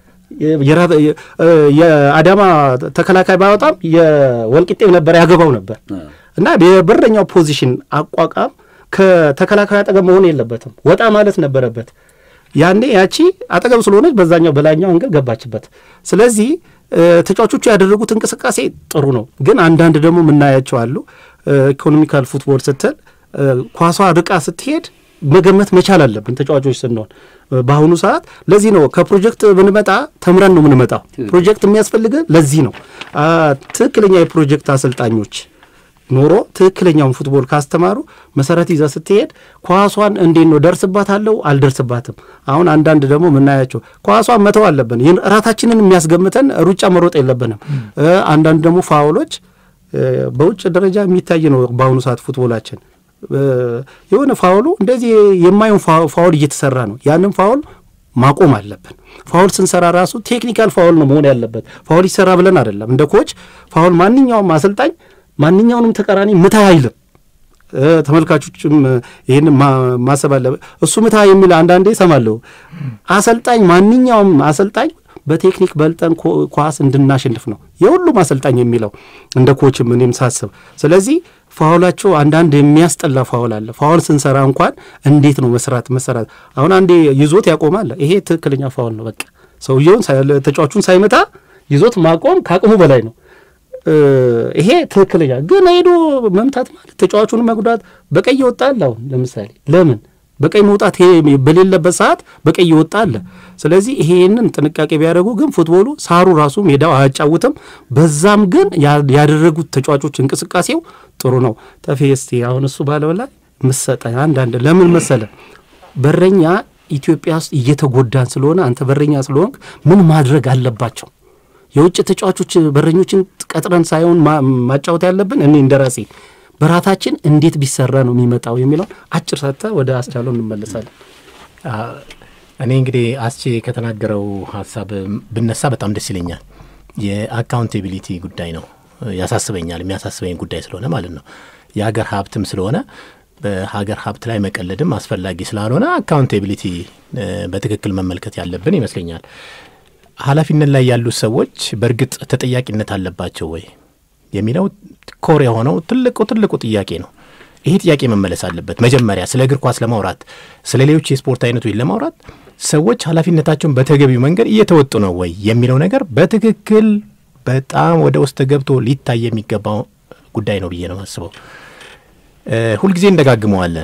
የአዳማ ተከላካይ ባወጣም የወልቂጤ ነበር ያገባው ነበር እና የበረኛው ፖዚሽን አቋቋም ከተከላካዩ አጠገብ መሆን የለበትም ወጣ ማለት ነበረበት። ያኔ ያቺ አጠገብ ስለሆነች በዛኛው በላይኛው አንገል ገባችበት። ስለዚህ ተጫዋቾቹ ያደረጉት እንቅስቃሴ ጥሩ ነው። ግን አንዳንድ ደግሞ የምናያቸው አሉ ኢኮኖሚካል ፉትቦል ስትል ኳሷ ርቃ ስትሄድ መገመት መቻል አለብን ተጫዋቾች ስንሆን በአሁኑ ሰዓት። ለዚህ ነው ከፕሮጀክት ብንመጣ ተምረን ነው የምንመጣው። ፕሮጀክት የሚያስፈልገን ለዚህ ነው። ትክክለኛ የፕሮጀክት አሰልጣኞች ኖሮ ትክክለኛውን ፉትቦል ካስተማሩ መሰረት ይዘ ስትሄድ ኳሷን እንዴት ነው ደርስባታለሁ አልደርስባትም። አሁን አንዳንድ ደግሞ የምናያቸው ኳሷን መተው አለብን። ራታችንን የሚያስገምተን ሩጫ መሮጥ የለብንም። አንዳንድ ደግሞ ፋውሎች በውጭ ደረጃ የሚታይ ነው በአሁኑ ሰዓት ፉትቦላችን የሆነ ፋውሉ እንደዚህ የማየውን ፋውል እየተሰራ ነው። ያንን ፋውል ማቆም አለብን። ፋውል ስንሰራ ራሱ ቴክኒካል ፋውል ነው መሆን ያለበት። ፋውል ይሰራ ብለን አይደለም። እንደ ኮች ፋውል ማንኛውም አሰልጣኝ ማንኛውንም ተቃራኒ ምታ አይልም። ተመልካቾችም ይህን ማሰብ አለበት። እሱ ምታ የሚል አንዳንዴ እሰማለሁ። አሰልጣኝ ማንኛውም አሰልጣኝ በቴክኒክ በልጠን ኳስ እንድናሸንፍ ነው የሁሉም አሰልጣኝ የሚለው እንደ ኮችም እኔም ሳስብ። ስለዚህ ፋውላቸው አንዳንድ የሚያስጠላ ፋውል አለ። ፋውል ስንሰራ እንኳን እንዴት ነው መስራት መሰራት። አሁን አንዴ ይዞት ያቆማል። ይሄ ትክክለኛ ፋውል ነው። በቃ ሰውየውን ተጫዋቹን ሳይመታ ይዞት ማቆም ከአቅሙ በላይ ነው። ይሄ ትክክለኛ ግን ሄዶ መምታት ማለት ተጫዋቹን መጉዳት በቀይ ይወጣል። አሁን ለምሳሌ ለምን በቀይ መውጣት በሌለበት ሰዓት በቀይ ይወጣ አለ። ስለዚህ ይሄንን ጥንቃቄ ቢያደርጉ ግን ፉትቦሉ ሳሩ ራሱ ሜዳው አያጫውትም። በዛም ግን ያደረጉት ተጫዋቾች እንቅስቃሴው ጥሩ ነው። ተፌ እስቲ አሁን እሱ ባለው ላይ ምሰጠ አንዳንድ ለምን መሰለ በረኛ ኢትዮጵያ ውስጥ እየተጎዳን ስለሆነ አንተ በረኛ ስለሆንክ ምን ማድረግ አለባቸው? የውጭ ተጫዋቾች በረኞችን ቀጥረን ሳይሆን ማጫወት ያለብን እኔ እንደራሴ በራታችን እንዴት ቢሰራ ነው የሚመጣው የሚለውን አጭር ሰጥተ ወደ አስቻለው እንመለሳለን። እኔ እንግዲህ አስቼ ከተናገረው ሀሳብ ብነሳ በጣም ደስ ይለኛል። የአካውንቴቢሊቲ ጉዳይ ነው ያሳስበኛል። የሚያሳስበኝ ጉዳይ ስለሆነ ማለት ነው የሀገር ሀብትም ስለሆነ በሀገር ሀብት ላይ መቀለድም አስፈላጊ ስላልሆነ አካውንቴቢሊቲ በትክክል መመልከት ያለብን ይመስለኛል። ኃላፊነት ላይ ያሉት ሰዎች በእርግጥ ተጠያቂነት አለባቸው ወይ የሚለው ኮር የሆነው ትልቁ ትልቁ ጥያቄ ነው። ይሄ ጥያቄ መመለስ አለበት። መጀመሪያ ስለ እግር ኳስ ለማውራት ስለ ሌሎች የስፖርት አይነቶች ለማውራት ሰዎች ኃላፊነታቸውን በተገቢው መንገድ እየተወጡ ነው ወይ የሚለው ነገር በትክክል በጣም ወደ ውስጥ ገብቶ ሊታይ የሚገባው ጉዳይ ነው ብዬ ነው የማስበው። ሁልጊዜ እንደጋግመዋለን።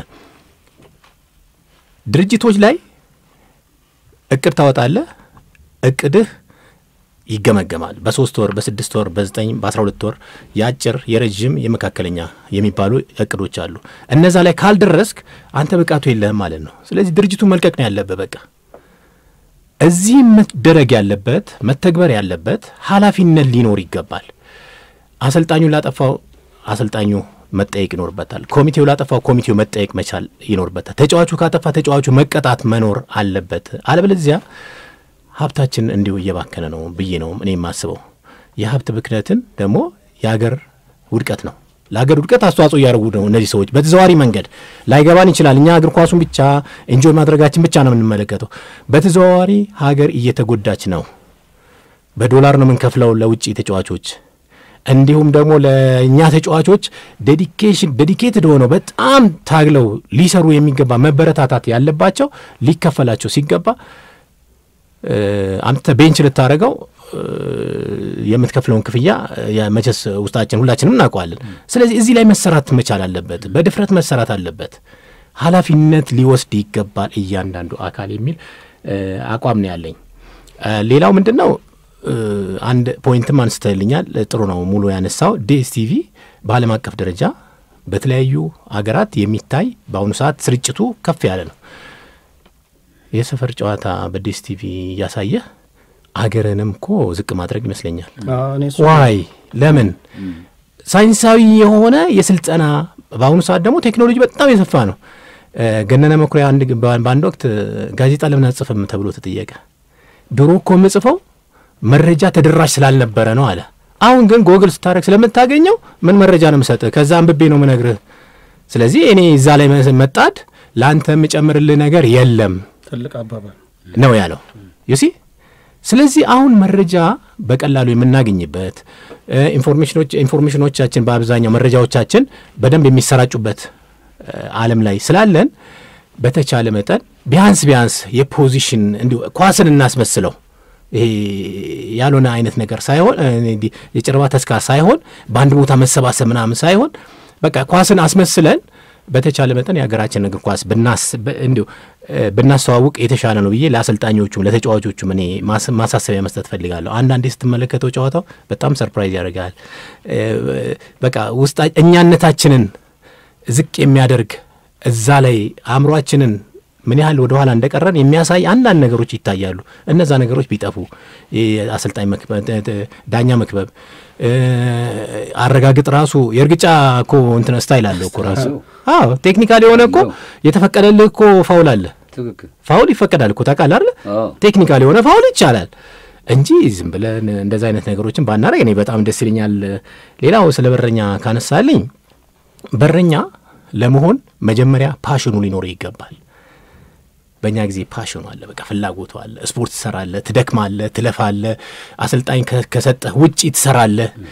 ድርጅቶች ላይ እቅድ ታወጣለህ። እቅድህ ይገመገማል። በሶስት ወር፣ በስድስት ወር፣ በዘጠኝ በአስራ ሁለት ወር የአጭር የረዥም የመካከለኛ የሚባሉ እቅዶች አሉ። እነዛ ላይ ካልደረስክ አንተ ብቃቱ የለህም ማለት ነው። ስለዚህ ድርጅቱን መልቀቅ ነው ያለብህ። በቃ እዚህ መደረግ ያለበት መተግበር ያለበት ኃላፊነት ሊኖር ይገባል። አሰልጣኙ ላጠፋው አሰልጣኙ መጠየቅ ይኖርበታል። ኮሚቴው ላጠፋው ኮሚቴው መጠየቅ መቻል ይኖርበታል። ተጫዋቹ ካጠፋ ተጫዋቹ መቀጣት መኖር አለበት። አለበለዚያ ሀብታችን እንዲሁ እየባከነ ነው ብዬ ነው እኔ የማስበው። የሀብት ብክነትን ደግሞ የሀገር ውድቀት ነው። ለሀገር ውድቀት አስተዋጽኦ እያደረጉ ነው እነዚህ ሰዎች በተዘዋሪ መንገድ። ላይገባን ይችላል። እኛ እግር ኳሱን ብቻ ኤንጆይ ማድረጋችን ብቻ ነው የምንመለከተው። በተዘዋዋሪ ሀገር እየተጎዳች ነው። በዶላር ነው የምንከፍለው ለውጭ ተጫዋቾች እንዲሁም ደግሞ ለእኛ ተጫዋቾች ዴዲኬሽን ዴዲኬትድ ሆነው በጣም ታግለው ሊሰሩ የሚገባ መበረታታት ያለባቸው ሊከፈላቸው ሲገባ አንተ ቤንች ልታደረገው የምትከፍለውን ክፍያ መቼስ ውስጣችን ሁላችንም እናውቀዋለን። ስለዚህ እዚህ ላይ መሰራት መቻል አለበት፣ በድፍረት መሰራት አለበት። ኃላፊነት ሊወስድ ይገባል እያንዳንዱ አካል የሚል አቋም ነው ያለኝ። ሌላው ምንድን ነው አንድ ፖይንትም አንስተልኛል። ጥሩ ነው ሙሉ ያነሳው ዲኤስቲቪ በዓለም አቀፍ ደረጃ በተለያዩ ሀገራት የሚታይ በአሁኑ ሰዓት ስርጭቱ ከፍ ያለ ነው። የሰፈር ጨዋታ በዲኤስቲቪ እያሳየህ አገርንም እኮ ዝቅ ማድረግ ይመስለኛል። ዋይ ለምን? ሳይንሳዊ የሆነ የስልጠና በአሁኑ ሰዓት ደግሞ ቴክኖሎጂ በጣም የሰፋ ነው። ገነነ መኩሪያ በአንድ ወቅት ጋዜጣ ለምን አጽፍም ተብሎ ተጠየቀ። ድሮ እኮ የምጽፈው መረጃ ተደራሽ ስላልነበረ ነው አለ። አሁን ግን ጎግል ስታደረግ ስለምታገኘው ምን መረጃ ነው የምሰጥህ? ከዛ አንብቤ ነው ምነግርህ። ስለዚህ እኔ እዛ ላይ መጣድ ለአንተ የምጨምርልህ ነገር የለም ትልቅ አባባል ነው ያለው ዩሲ። ስለዚህ አሁን መረጃ በቀላሉ የምናገኝበት ኢንፎርሜሽኖቻችን በአብዛኛው መረጃዎቻችን በደንብ የሚሰራጩበት ዓለም ላይ ስላለን በተቻለ መጠን ቢያንስ ቢያንስ የፖዚሽን እንዲሁ ኳስን እናስመስለው ይሄ ያልሆነ አይነት ነገር ሳይሆን የጨረባ ተስካር ሳይሆን በአንድ ቦታ መሰባሰብ ምናምን ሳይሆን በቃ ኳስን አስመስለን በተቻለ መጠን የሀገራችን እግር ኳስ እንዲሁ ብናስተዋውቅ የተሻለ ነው ብዬ ለአሰልጣኞቹም ለተጫዋቾቹም እኔ ማሳሰቢያ መስጠት ፈልጋለሁ። አንዳንዴ ስትመለከተው ጨዋታው በጣም ሰርፕራይዝ ያደርጋል። በቃ ውስጣ እኛነታችንን ዝቅ የሚያደርግ እዛ ላይ አእምሯችንን ምን ያህል ወደ ኋላ እንደቀረን የሚያሳይ አንዳንድ ነገሮች ይታያሉ። እነዛ ነገሮች ቢጠፉ አሰልጣኝ ዳኛ መክበብ፣ አረጋግጥ ራሱ የእርግጫ እኮ እንትን ስታይል አለው እኮ ራሱ። አዎ ቴክኒካል የሆነ እኮ የተፈቀደልህ እኮ ፋውል አለ። ፋውል ይፈቀዳል እኮ ታውቃለህ አይደል? ቴክኒካል የሆነ ፋውል ይቻላል እንጂ ዝም ብለን እንደዚ አይነት ነገሮችን ባናረግ እኔ በጣም ደስ ይለኛል። ሌላው ስለ በረኛ ካነሳልኝ በረኛ ለመሆን መጀመሪያ ፓሽኑ ሊኖር ይገባል። በእኛ ጊዜ ፓሽኑ አለ፣ በቃ ፍላጎቱ አለ። ስፖርት ትሰራለህ፣ ትደክማለህ፣ ትለፋለህ። አሰልጣኝ ከሰጠህ ውጪ ትሰራለህ።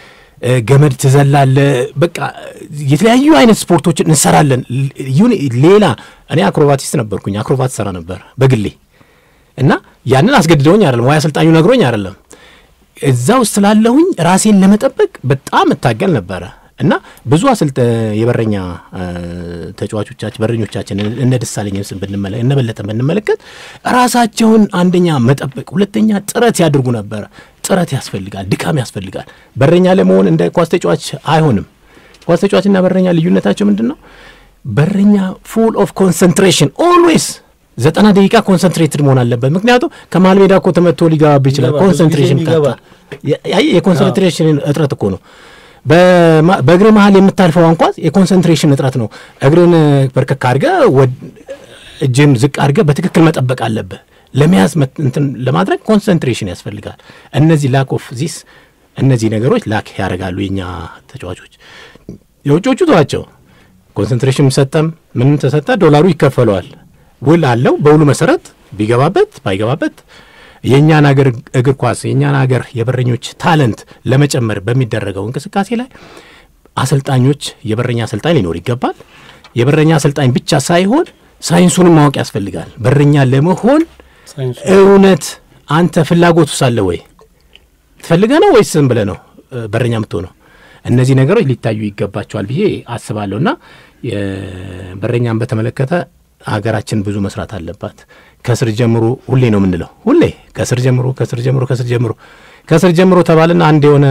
ገመድ ትዘላለ፣ በቃ የተለያዩ አይነት ስፖርቶችን እንሰራለን። ይሁን ሌላ እኔ አክሮባቲስት ነበርኩኝ። አክሮባት ሰራ ነበር በግሌ እና ያንን አስገድደውኝ አይደለም ወይ አሰልጣኙ ነግሮኝ አይደለም። እዛ ውስጥ ስላለሁኝ ራሴን ለመጠበቅ በጣም እታገል ነበረ እና ብዙ አሰልጠ የበረኛ ተጫዋቾቻችን በረኞቻችን እነ ደሳለኝ ስም ብንመለ እነ በለጠን ብንመለከት ራሳቸውን አንደኛ መጠበቅ፣ ሁለተኛ ጥረት ያድርጉ ነበረ። ጥረት ያስፈልጋል፣ ድካም ያስፈልጋል። በረኛ ለመሆን እንደ ኳስ ተጫዋች አይሆንም። ኳስ ተጫዋችና በረኛ ልዩነታቸው ምንድን ነው? በረኛ ፉል ኦፍ ኮንሰንትሬሽን ኦልዌይስ ዘጠና ደቂቃ ኮንሰንትሬትድ መሆን አለበት። ምክንያቱም ከመሀል ሜዳ እኮ ተመቶ ሊገባብ ይችላል። ኮንሰንትሬሽን የኮንሰንትሬሽን እጥረት እኮ ነው። በእግር መሀል የምታልፈው አንኳስ የኮንሰንትሬሽን እጥረት ነው። እግርን በርከክ አድርገ እጅን ዝቅ አድርገ በትክክል መጠበቅ አለብህ። ለመያዝ እንትን ለማድረግ ኮንሰንትሬሽን ያስፈልጋል። እነዚህ ላክ ኦፍ ዚስ እነዚህ ነገሮች ላክ ያደርጋሉ የኛ ተጫዋቾች። የውጮቹ ተዋቸው። ኮንሰንትሬሽን ሰጠም ምንም ተሰጠ ዶላሩ ይከፈለዋል። ውል አለው። በውሉ መሰረት ቢገባበት ባይገባበት የእኛን ሀገር እግር ኳስ የእኛን ሀገር የበረኞች ታለንት ለመጨመር በሚደረገው እንቅስቃሴ ላይ አሰልጣኞች የበረኛ አሰልጣኝ ሊኖር ይገባል። የበረኛ አሰልጣኝ ብቻ ሳይሆን ሳይንሱንም ማወቅ ያስፈልጋል። በረኛ ለመሆን እውነት አንተ ፍላጎቱ ሳለ ወይ ትፈልገ ነው ወይስ ዝም ብለህ ነው በረኛ የምትሆነው? እነዚህ ነገሮች ሊታዩ ይገባቸዋል ብዬ አስባለሁ እና በረኛን በተመለከተ ሀገራችን ብዙ መስራት አለባት። ከስር ጀምሮ ሁሌ ነው የምንለው፣ ሁሌ ከስር ጀምሮ ከስር ጀምሮ ከስር ጀምሮ ከስር ጀምሮ ተባልና አንድ የሆነ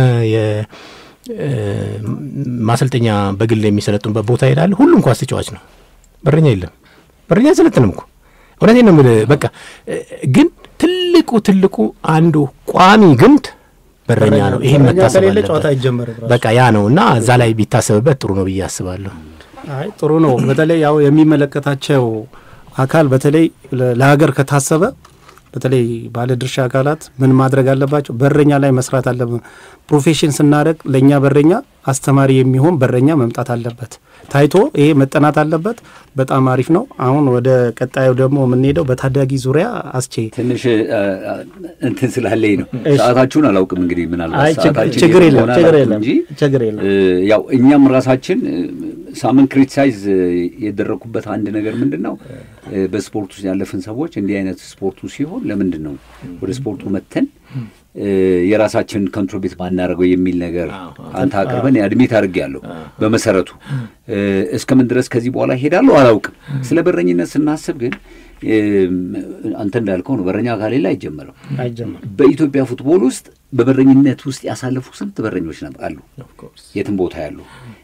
ማሰልጠኛ በግል የሚሰለጡበት ቦታ ይሄዳል። ሁሉም ኳስ ተጫዋች ነው፣ በረኛ የለም። በረኛ አይሰለጥንም እኮ እውነቴን ነው የምልህ። በቃ ግን ትልቁ ትልቁ አንዱ ቋሚ ግንድ በረኛ ነው። ይሄን መታሰብ አለበት። በቃ ያ ነው እና እዛ ላይ ቢታሰብበት ጥሩ ነው ብዬ አስባለሁ። አይ ጥሩ ነው። በተለይ ያው የሚመለከታቸው አካል በተለይ ለሀገር ከታሰበ በተለይ ባለድርሻ አካላት ምን ማድረግ አለባቸው? በረኛ ላይ መስራት አለብን። ፕሮፌሽን ስናደርግ ለእኛ በረኛ አስተማሪ የሚሆን በረኛ መምጣት አለበት። ታይቶ ይሄ መጠናት አለበት። በጣም አሪፍ ነው። አሁን ወደ ቀጣዩ ደግሞ የምንሄደው በታዳጊ ዙሪያ አስቼ ትንሽ እንትን ስላለኝ ነው። ሰዓታችሁን አላውቅም እንግዲህ ምናልባት ሰዓታችን ችግር የለም የሆነ ችግር አላውቅም የለም እንጂ ችግር የለም። ያው እኛም ራሳችን ሳምን ክሪቲሳይዝ የደረኩበት አንድ ነገር ምንድን ነው በስፖርት ውስጥ ያለፍን ሰዎች እንዲህ አይነት ስፖርቱ ሲሆን ለምንድን ነው ወደ ስፖርቱ መተን የራሳችን ኮንትሪቢዩት ባናደርገው የሚል ነገር አንተ አቅርበን አድሚት አድርጌያለሁ። በመሰረቱ እስከምን ድረስ ከዚህ በኋላ ሄዳለሁ አላውቅም። ስለ በረኝነት ስናስብ ግን አንተ እንዳልከው ነው። በረኛ ከሌለ አይጀመርም። አይጀመርም። በኢትዮጵያ ፉትቦል ውስጥ በበረኝነት ውስጥ ያሳለፉ ስንት በረኞች አሉ፣ የትም ቦታ ያሉ።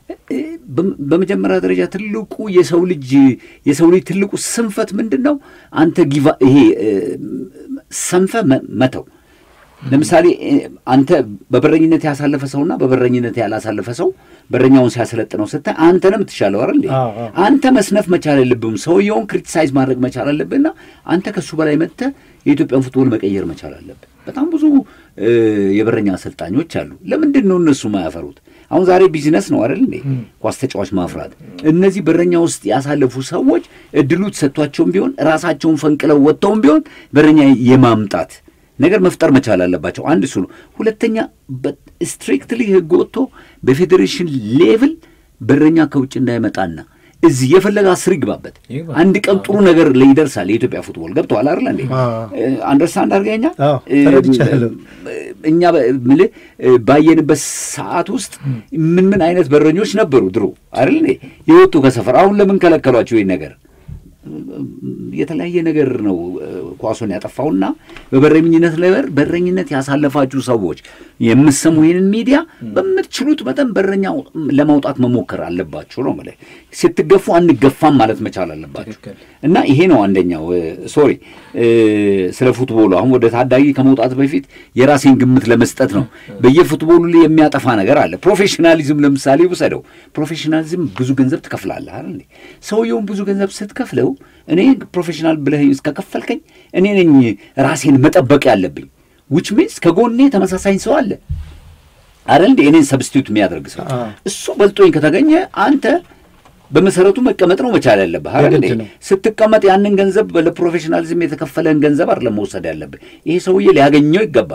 በመጀመሪያ ደረጃ ትልቁ የሰው ልጅ የሰው ልጅ ትልቁ ስንፈት ምንድን ነው? አንተ ጊቫ ይሄ ሰንፈ መተው ለምሳሌ አንተ በበረኝነት ያሳለፈ ሰውና በበረኝነት ያላሳለፈ ሰው በረኛውን ሲያሰለጥነው ስታይ አንተ ነው የምትሻለው አይደል? አንተ መስነፍ መቻል የለብህም። ሰውየውን ክሪቲሳይዝ ማድረግ መቻል አለብህና አንተ ከሱ በላይ መጥተህ የኢትዮጵያን ፉትቦል መቀየር መቻል አለብህ። በጣም ብዙ የበረኛ አሰልጣኞች አሉ። ለምንድን ነው እነሱ ማያፈሩት? አሁን ዛሬ ቢዝነስ ነው አይደል እንዴ? ኳስ ተጫዋች ማፍራት። እነዚህ በረኛ ውስጥ ያሳለፉ ሰዎች እድሉ ተሰጥቷቸውም ቢሆን ራሳቸውን ፈንቅለው ወጥተውም ቢሆን በረኛ የማምጣት ነገር መፍጠር መቻል አለባቸው። አንድ እሱ ነው። ሁለተኛ ስትሪክትሊ ሕግ ወጥቶ በፌዴሬሽን ሌቭል በረኛ ከውጭ እንዳይመጣና እዚህ የፈለገ አስር ይግባበት አንድ ቀን ጥሩ ነገር ላይ ይደርሳል። የኢትዮጵያ ፉትቦል ገብተዋል አይደል እንዴ? አንደርስታንድ አድርገኛ እኛ ምልህ ባየንበት ሰዓት ውስጥ ምን ምን አይነት በረኞች ነበሩ ድሮ አይደል እንዴ? የወጡ ከሰፈር አሁን ለምን ከለከሏቸው ይህ ነገር? የተለያየ ነገር ነው ኳሱን ያጠፋውና በበረኝነት ላይ በረኝነት ያሳለፋችሁ ሰዎች የምሰሙ ይህንን ሚዲያ በምትችሉት መጠን በረኛ ለማውጣት መሞከር አለባችሁ ነው ማለት። ስትገፉ አንገፋም ማለት መቻል አለባችሁ እና ይሄ ነው አንደኛው። ሶሪ ስለ ፉትቦሉ አሁን ወደ ታዳጊ ከመውጣት በፊት የራሴን ግምት ለመስጠት ነው። በየፉትቦሉ ላይ የሚያጠፋ ነገር አለ። ፕሮፌሽናሊዝም ለምሳሌ ውሰደው። ፕሮፌሽናሊዝም ብዙ ገንዘብ ትከፍላለህ አይደል? ሰውየውን ብዙ ገንዘብ ስትከፍለው እኔ ፕሮፌሽናል ብለህ እስከከፈልከኝ እኔ ነኝ ራሴን መጠበቅ ያለብኝ። ዊች ሚንስ ከጎኔ ተመሳሳይ ሰው አለ አይደል እንዴ? እኔን ሰብስቲዩት የሚያደርግ ሰው እሱ በልጦኝ ከተገኘ አንተ በመሰረቱ መቀመጥ ነው መቻል ያለብህ አይደል እንዴ? ስትቀመጥ ያንን ገንዘብ ለፕሮፌሽናሊዝም የተከፈለህን ገንዘብ አይደለም መውሰድ ያለብህ። ይሄ ሰውዬ ሊያገኘው ይገባል።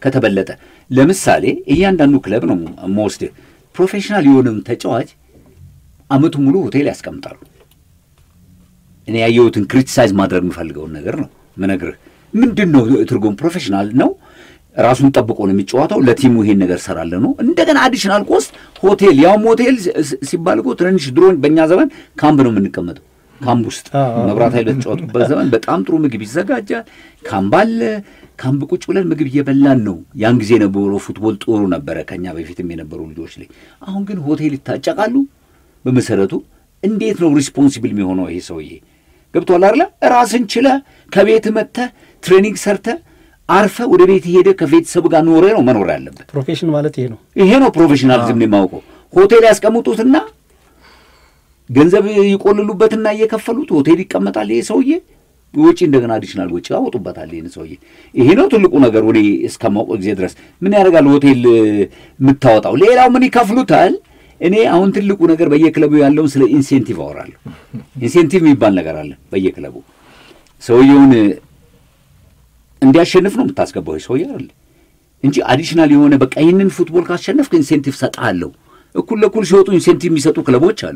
ከተበለጠ ለምሳሌ እያንዳንዱ ክለብ ነው መወስድህ ፕሮፌሽናል የሆነም ተጫዋች አመቱ ሙሉ ሆቴል ያስቀምጣሉ። እኔ ያየሁትን ክሪቲሳይዝ ማድረግ የምፈልገውን ነገር ነው ምነግርህ። ምንድን ነው ትርጉም? ፕሮፌሽናል ነው ራሱን ጠብቆ ነው የሚጫወተው። ለቲሙ ይሄን ነገር ሰራለ ነው። እንደገና አዲሽናል ኮስት ሆቴል፣ ያውም ሆቴል ሲባል እኮ ትንንሽ ድሮ በእኛ ዘመን ካምፕ ነው የምንቀመጠው። ካምፕ ውስጥ መብራት ኃይል በተጫወቱበት ዘመን በጣም ጥሩ ምግብ ይዘጋጃል። ካምፕ አለ። ካምፕ ቁጭ ብለን ምግብ እየበላን ነው። ያን ጊዜ የነበረው ፉትቦል ጥሩ ነበረ፣ ከኛ በፊትም የነበሩ ልጆች ላይ። አሁን ግን ሆቴል ይታጨቃሉ። በመሰረቱ እንዴት ነው ሪስፖንሲብል የሚሆነው ይሄ ሰውዬ? ገብቶሃል አይደለ? ራስን ችለ ከቤት መጥተህ ትሬኒንግ ሰርተ አርፈ ወደ ቤት ሄደ ከቤተሰብ ጋር ኖረ ነው መኖር ያለበት። ፕሮፌሽን ማለት ይሄ ነው። ይሄ ነው ፕሮፌሽናሊዝም ነው የማውቀው። ሆቴል ያስቀምጡትና ገንዘብ ይቆልሉበትና እየከፈሉት ሆቴል ይቀመጣል። ይሄ ሰውዬ ወጪ እንደገና አዲሽናል ወጪ ያወጡበታል። ይህን ሰውዬ ይሄ ነው ትልቁ ነገር። ወደ እስከማውቀው ጊዜ ድረስ ምን ያደርጋል ሆቴል የምታወጣው? ሌላው ምን ይከፍሉታል? እኔ አሁን ትልቁ ነገር በየክለቡ ያለውን ስለ ኢንሴንቲቭ አወራለሁ። ኢንሴንቲቭ የሚባል ነገር አለ በየክለቡ ሰውየውን እንዲያሸንፍ ነው የምታስገባው ሰውዬ አይደል እንጂ አዲሽናል የሆነ በቃ ይህንን ፉትቦል ካሸነፍክ ኢንሴንቲቭ ሰጥሃለሁ። እኩል ለኩል ሲወጡ ኢንሴንቲቭ የሚሰጡ ክለቦች አሉ።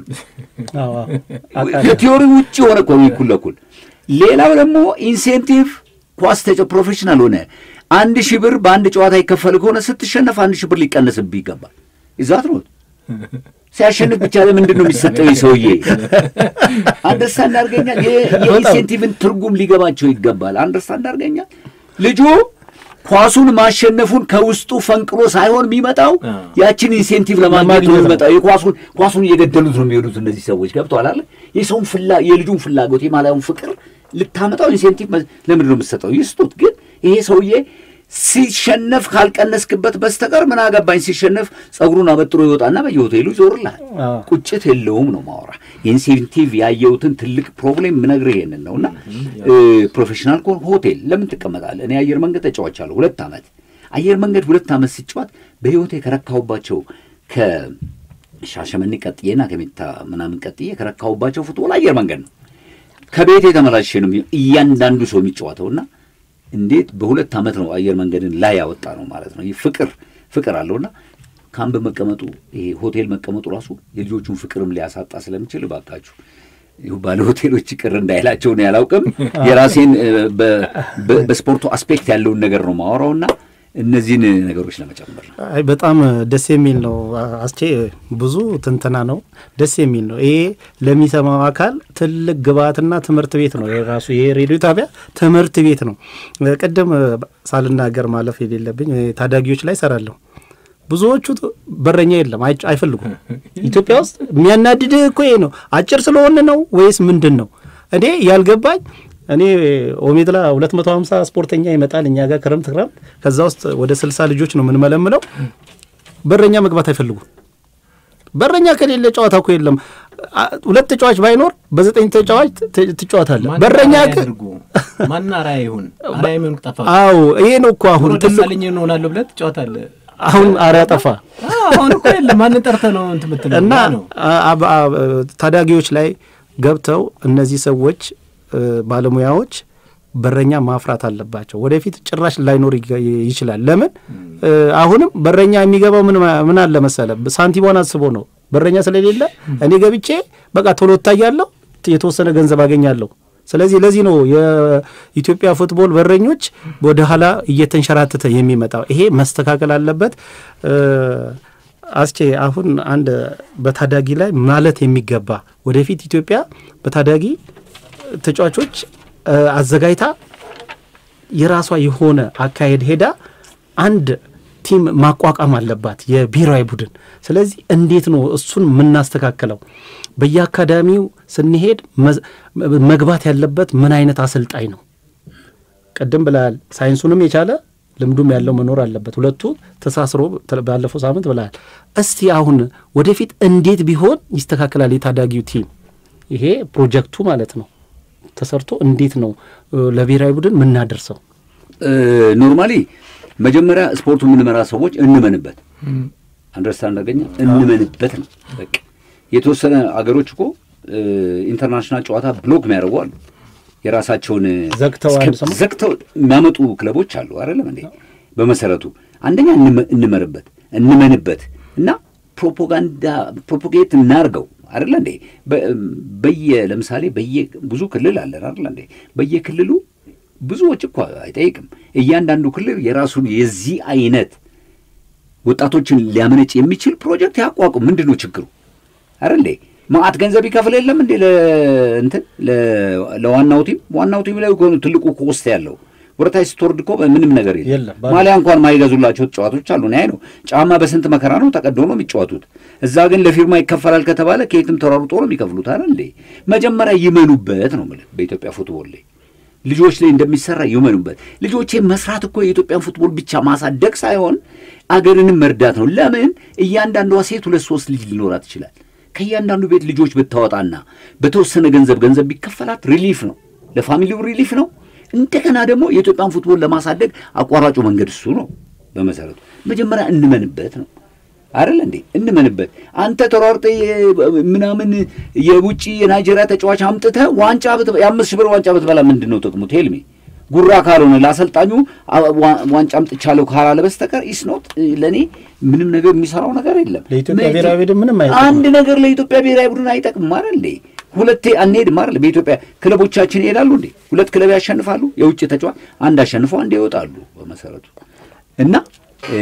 ከቲዮሪ ውጭ የሆነ እኮ ነው እኩል ለኩል። ሌላው ደግሞ ኢንሴንቲቭ ኳስ ተጫ ፕሮፌሽናል ሆነ አንድ ሺህ ብር በአንድ ጨዋታ ይከፈል ከሆነ ስትሸነፍ አንድ ሺህ ብር ሊቀነስብህ ይገባል። ይዛት ነው ሲያሸንፍ ብቻ ለምንድን ነው የሚሰጠው? ሰውዬ አንደርስታንድ አድርገኛል። የኢንሴንቲቭን ትርጉም ሊገባቸው ይገባል። አንደርስታንድ አድርገኛል። ልጁ ኳሱን ማሸነፉን ከውስጡ ፈንቅሎ ሳይሆን የሚመጣው ያችን ኢንሴንቲቭ ለማግኘት ነው የሚመጣው። የኳሱን ኳሱን እየገደሉት ነው የሚሄዱት እነዚህ ሰዎች። ገብተዋል አለ የሰውን ፍላ የልጁን ፍላጎት የማላዩን ፍቅር ልታመጣው ኢንሴንቲቭ ለምንድን ነው የምትሰጠው? ይስጡት። ግን ይሄ ሰውዬ ሲሸነፍ ካልቀነስክበት በስተቀር ምን አገባኝ። ሲሸነፍ ጸጉሩን አበጥሮ ይወጣና በየሆቴሉ ይዞርልሃል። ቁጭት የለውም ነው ማወራ። ኢንሴንቲቭ ያየሁትን ትልቅ ፕሮብሌም ምነግርህ ይሄንን ነው። እና ፕሮፌሽናል ከሆን ሆቴል ለምን ትቀመጣለህ? እኔ አየር መንገድ ተጫዋቻለሁ ሁለት ዓመት አየር መንገድ ሁለት ዓመት ሲጫወት በህይወቴ ከረካሁባቸው ከሻሸመኔ ቀጥዬና ከሜታ ምናምን ቀጥዬ ከረካሁባቸው ፉትቦል አየር መንገድ ነው። ከቤቴ ተመላልሼ ነው እያንዳንዱ ሰው የሚጫወተውና እንዴት በሁለት ዓመት ነው አየር መንገድን ላይ ያወጣ ነው ማለት ነው። ይህ ፍቅር ፍቅር አለውና ካምፕ መቀመጡ ይሄ ሆቴል መቀመጡ ራሱ የልጆቹን ፍቅርም ሊያሳጣ ስለሚችል እባካችሁ ባለ ሆቴሎች ቅር እንዳይላቸው ነው ያላውቅም። የራሴን በስፖርቱ አስፔክት ያለውን ነገር ነው ማወራውና እነዚህን ነገሮች ለመጨመር ነው። አይ በጣም ደስ የሚል ነው አስቼ፣ ብዙ ትንተና ነው፣ ደስ የሚል ነው። ይሄ ለሚሰማው አካል ትልቅ ግብአትና ትምህርት ቤት ነው። የራሱ ይሄ ሬዲዮ ጣቢያ ትምህርት ቤት ነው። ቅድም ሳልናገር ማለፍ የሌለብኝ ታዳጊዎች ላይ ሰራለሁ። ብዙዎቹ በረኛ የለም፣ አይፈልጉም። ኢትዮጵያ ውስጥ የሚያናድድህ እኮ ይሄ ነው። አጭር ስለሆን ነው ወይስ ምንድን ነው? እኔ ያልገባኝ እኔ ኦሜድላ 250 ስፖርተኛ ይመጣል እኛ ጋር ክረምት ክረምት። ከዛ ውስጥ ወደ 60 ልጆች ነው የምንመለምለው። በረኛ መግባት አይፈልጉም። በረኛ ከሌለ ጨዋታ እኮ የለም። ሁለት ተጫዋች ባይኖር በዘጠኝ ተጫዋች ትጫወታለህ። በረኛ ማን አርአያ ይሁን አርአያ የሚሆን ጠፋ። አዎ ይሄ ነው እኮ አሁን ደሳለኝ እንሆናለሁ ብለህ ትጫወታለህ። አሁን አርአያ ጠፋ። አሁን እኮ የለም። ማንን ጠርተህ ነው እንትን የምትለው? እና ታዳጊዎች ላይ ገብተው እነዚህ ሰዎች ባለሙያዎች በረኛ ማፍራት አለባቸው። ወደፊት ጭራሽ ላይኖር ይችላል። ለምን አሁንም በረኛ የሚገባው ምን አለ መሰለ፣ ሳንቲሟን አስቦ ነው። በረኛ ስለሌለ እኔ ገብቼ በቃ ቶሎ እታያለሁ፣ የተወሰነ ገንዘብ አገኛለሁ። ስለዚህ ለዚህ ነው የኢትዮጵያ ፉትቦል በረኞች ወደ ኋላ እየተንሸራተተ የሚመጣው። ይሄ መስተካከል አለበት። አስቼ አሁን አንድ በታዳጊ ላይ ማለት የሚገባ ወደፊት ኢትዮጵያ በታዳጊ ተጫዋቾች አዘጋጅታ የራሷ የሆነ አካሄድ ሄዳ አንድ ቲም ማቋቋም አለባት፣ የብሔራዊ ቡድን። ስለዚህ እንዴት ነው እሱን የምናስተካክለው? በየአካዳሚው ስንሄድ መግባት ያለበት ምን አይነት አሰልጣኝ ነው? ቅድም ብለሃል፣ ሳይንሱንም የቻለ ልምዱም ያለው መኖር አለበት። ሁለቱ ተሳስሮ ባለፈው ሳምንት ብለሃል። እስቲ አሁን ወደፊት እንዴት ቢሆን ይስተካከላል የታዳጊው ቲም? ይሄ ፕሮጀክቱ ማለት ነው ተሰርቶ እንዴት ነው ለብሔራዊ ቡድን ምናደርሰው? ኖርማሊ መጀመሪያ ስፖርቱ የምንመራ ሰዎች እንመንበት፣ አንደርስታንድ አገኘ እንመንበት ነው በቃ። የተወሰነ አገሮች እኮ ኢንተርናሽናል ጨዋታ ብሎክ የሚያደርጉ አሉ። የራሳቸውን ዘግተው ዘግተው የሚያመጡ ክለቦች አሉ አይደለም እንዴ? በመሰረቱ አንደኛ እንመ- እንመርበት እንመንበት እና ፕሮፓጋንዳ ፕሮፓጌት እናርገው አይደለ እንዴ? በ- በየ ለምሳሌ በየ ብዙ ክልል አለን አይደለ እንዴ? በየክልሉ ብዙዎች እኮ አይጠይቅም። እያንዳንዱ ክልል የራሱን የዚህ አይነት ወጣቶችን ሊያመነጭ የሚችል ፕሮጀክት ያቋቁም። ምንድን ነው ችግሩ? አረ እንዴ ማአት ገንዘብ ይከፍል የለም እንዴ ለእንትን ለ- ለዋናው ቲም ዋናው ቲም ላይ እኮ ነው ትልቁ ኮስት ያለው ወደታች ስትወርድ እኮ ምንም ነገር የለም። የለም፣ ባዶ። ማሊያ እንኳን ማይገዙላቸው ተጫዋቾች አሉ። አይ ነው ጫማ በስንት መከራ ነው ተቀዶ ነው የሚጫወቱት። እዛ ግን ለፊርማ ይከፈላል ከተባለ ከየትም ተሯሩጦ ነው የሚከፍሉት። አረ እንዴ መጀመሪያ ይመኑበት ነው የምልህ በኢትዮጵያ ፉትቦል ላይ ልጆች ላይ እንደሚሰራ ይመኑበት። ልጆቼ መስራት እኮ የኢትዮጵያን ፉትቦል ብቻ ማሳደግ ሳይሆን አገርንም መርዳት ነው። ለምን እያንዳንዷ ሴት ሁለት ሶስት ልጅ ሊኖራት ይችላል። ከእያንዳንዱ ቤት ልጆች ብታወጣና በተወሰነ ገንዘብ ገንዘብ ቢከፈላት ሪሊፍ ነው፣ ለፋሚሊው ሪሊፍ ነው። እንደገና ደግሞ የኢትዮጵያን ፉትቦል ለማሳደግ አቋራጩ መንገድ እሱ ነው። በመሰረቱ መጀመሪያ እንመንበት ነው አይደል እንዴ? እንመንበት። አንተ ተሯርጠ ምናምን የውጭ የናይጄሪያ ተጫዋች አምጥተ ዋንጫ ብት- የአምስት ሺህ ብር ዋንጫ ብትበላ ምንድን ነው ጥቅሙ? ቴልሜ ጉራ ካልሆነ ለአሰልጣኙ አ- ዋ- ዋንጫ አምጥቻለሁ ካላለ በስተቀር ኢስኖት ለእኔ ምንም ነገር የሚሰራው ነገር የለም። ለኢትዮጵያ መ- ብሔራዊ ቡድን ምንም አይጠቅምም። አንድ ነገር ለኢትዮጵያ ብሔራዊ ቡድን አይጠቅምም አይደል እንዴ? ሁለቴ አንሄድም አይደል? በኢትዮጵያ ክለቦቻችን ይሄዳሉ እንዴ? ሁለት ክለብ ያሸንፋሉ። የውጭ ተጫዋች አንድ አሸንፈው አንድ ይወጣሉ በመሰረቱ እና እ፣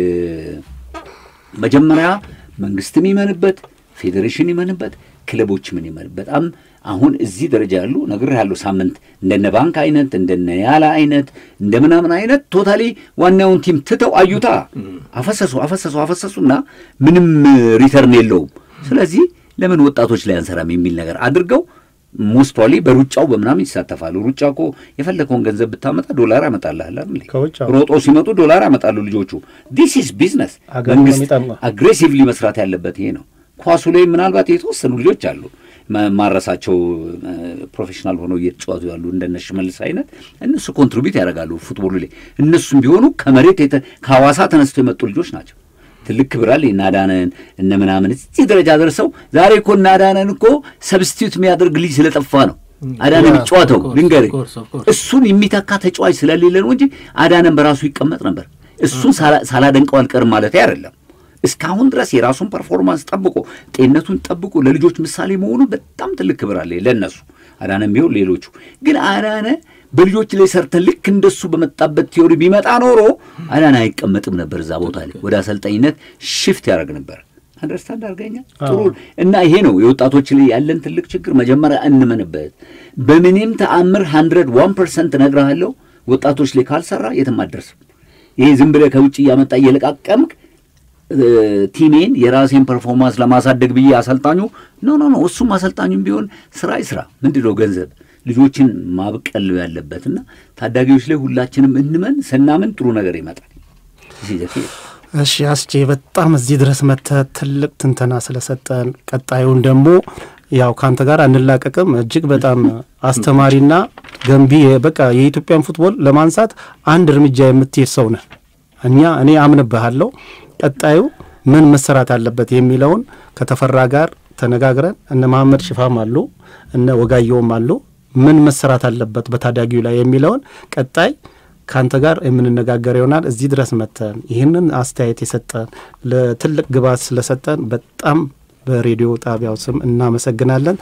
መጀመሪያ መንግስትም ይመንበት፣ ፌዴሬሽን ይመንበት፣ ክለቦች ምን ይመን በጣም አሁን እዚህ ደረጃ ያሉ ነገር ያለው ሳምንት እንደነ ባንክ አይነት እንደነ ያላ አይነት እንደ ምናምን አይነት ቶታሊ ዋናውን ቲም ትተው አዩታ አፈሰሱ አፈሰሱ አፈሰሱና ምንም ሪተርን የለውም። ስለዚህ ለምን ወጣቶች ላይ አንሰራም የሚል ነገር አድርገው ሞስቷሊ በሩጫው በምናምን ይሳተፋሉ። ሩጫ እኮ የፈለከውን ገንዘብ ብታመጣ ዶላር ያመጣልሃል አይደል? ከውጭ አዎ። ሮጦ ሲመጡ ዶላር ያመጣሉ ልጆቹ። ዲስ ኢዝ ቢዝነስ። አገሩን ነው መንግስት የሚጠቅመው። አግሬሲቭሊ መስራት ያለበት ይሄ ነው። ኳሱ ላይ ምናልባት የተወሰኑ ልጆች አሉ ማ- ማረሳቸው እ፣ ፕሮፌሽናል ሆነው እየተጫወቱ ያሉ እንደነ ሽመልስ አይነት እነሱ ኮንትሪቢዩት ያደርጋሉ ፉትቦሉ ላይ። እነሱም ቢሆኑ ከመሬት የተ- ከሐዋሳ ተነስተው የመጡ ልጆች ናቸው። ትልቅ ክብር አለ። እነ አዳነን እነ ምናምን እዚህ ደረጃ ደርሰው ዛሬ እኮ እነ አዳነን እኮ ሰብስቲዩት የሚያደርግ ልጅ ስለጠፋ ነው አዳነ ያ፣ የሚጫወተው of course, ልንገርህ of course, of course። እሱን የሚተካ ተጫዋች ስለሌለ ነው እንጂ አዳነን በራሱ ይቀመጥ ነበር። እሱን ሳላ- ሳላደንቀው አልቀርም ማለት አይደለም። እስካሁን ድረስ የራሱን ፐርፎርማንስ ጠብቆ ጤንነቱን ጠብቆ ለልጆች ምሳሌ መሆኑ በጣም ትልቅ ክብር አለ ለእነሱ። አዳነም ቢሆን ሌሎቹ ግን አዳነ በልጆች ላይ ሰርተን ልክ እንደሱ በመጣበት ቲዮሪ ቢመጣ ኖሮ አዳነ አይቀመጥም ነበር እዛ ቦታ ላይ ወደ አሰልጣኝነት ሽፍት ያደርግ ነበር። አንደርስታንድ አድርገኛ ጥሩ እና ይሄ ነው የወጣቶች ላይ ያለን ትልቅ ችግር። መጀመሪያ እንመንበት። በምንም ተአምር ሀንድረድ ዋን ፐርሰንት እነግርሃለሁ ወጣቶች ላይ ካልሰራ የትም አትደርስም። ይሄ ዝም ብለህ ከውጭ እያመጣ እየለቃቀምክ እ፣ ቲሜን የራሴን ፐርፎርማንስ ለማሳደግ ብዬ አሰልጣኙ ኖ ኖ ኖ እሱም አሰልጣኙም ቢሆን ስራ ይስራ። ምንድን ነው ገንዘብ ልጆችን ማብቀል ያለበትና ታዳጊዎች ላይ ሁላችንም እንመን። ስናምን ጥሩ ነገር ይመጣል። እዚህ ዘፌ እሺ አስቼ በጣም እዚህ ድረስ መጥተህ ትልቅ ትንተና ስለሰጠን ቀጣዩን ደግሞ ያው ከአንተ ጋር አንላቀቅም። እጅግ በጣም አስተማሪና ገንቢ በቃ የኢትዮጵያን ፉትቦል ለማንሳት አንድ እርምጃ የምትሄድ ሰው ነህ። እኛ እኔ አምንብሃለሁ። ቀጣዩ ምን መሰራት አለበት የሚለውን ከተፈራ ጋር ተነጋግረን እነ መሐመድ ሽፋም አሉ እነ ወጋየውም አሉ ምን መሰራት አለበት በታዳጊው ላይ የሚለውን ቀጣይ ከአንተ ጋር የምንነጋገር ይሆናል። እዚህ ድረስ መጥተን ይህንን አስተያየት የሰጠን ለትልቅ ግብዓት ስለሰጠን በጣም በሬዲዮ ጣቢያው ስም እናመሰግናለን።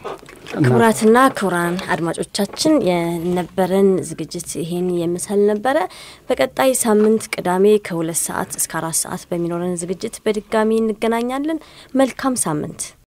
ክቡራትና ክቡራን አድማጮቻችን የነበረን ዝግጅት ይሄን የምሰል ነበረ። በቀጣይ ሳምንት ቅዳሜ ከሁለት ሰዓት እስከ አራት ሰዓት በሚኖረን ዝግጅት በድጋሚ እንገናኛለን። መልካም ሳምንት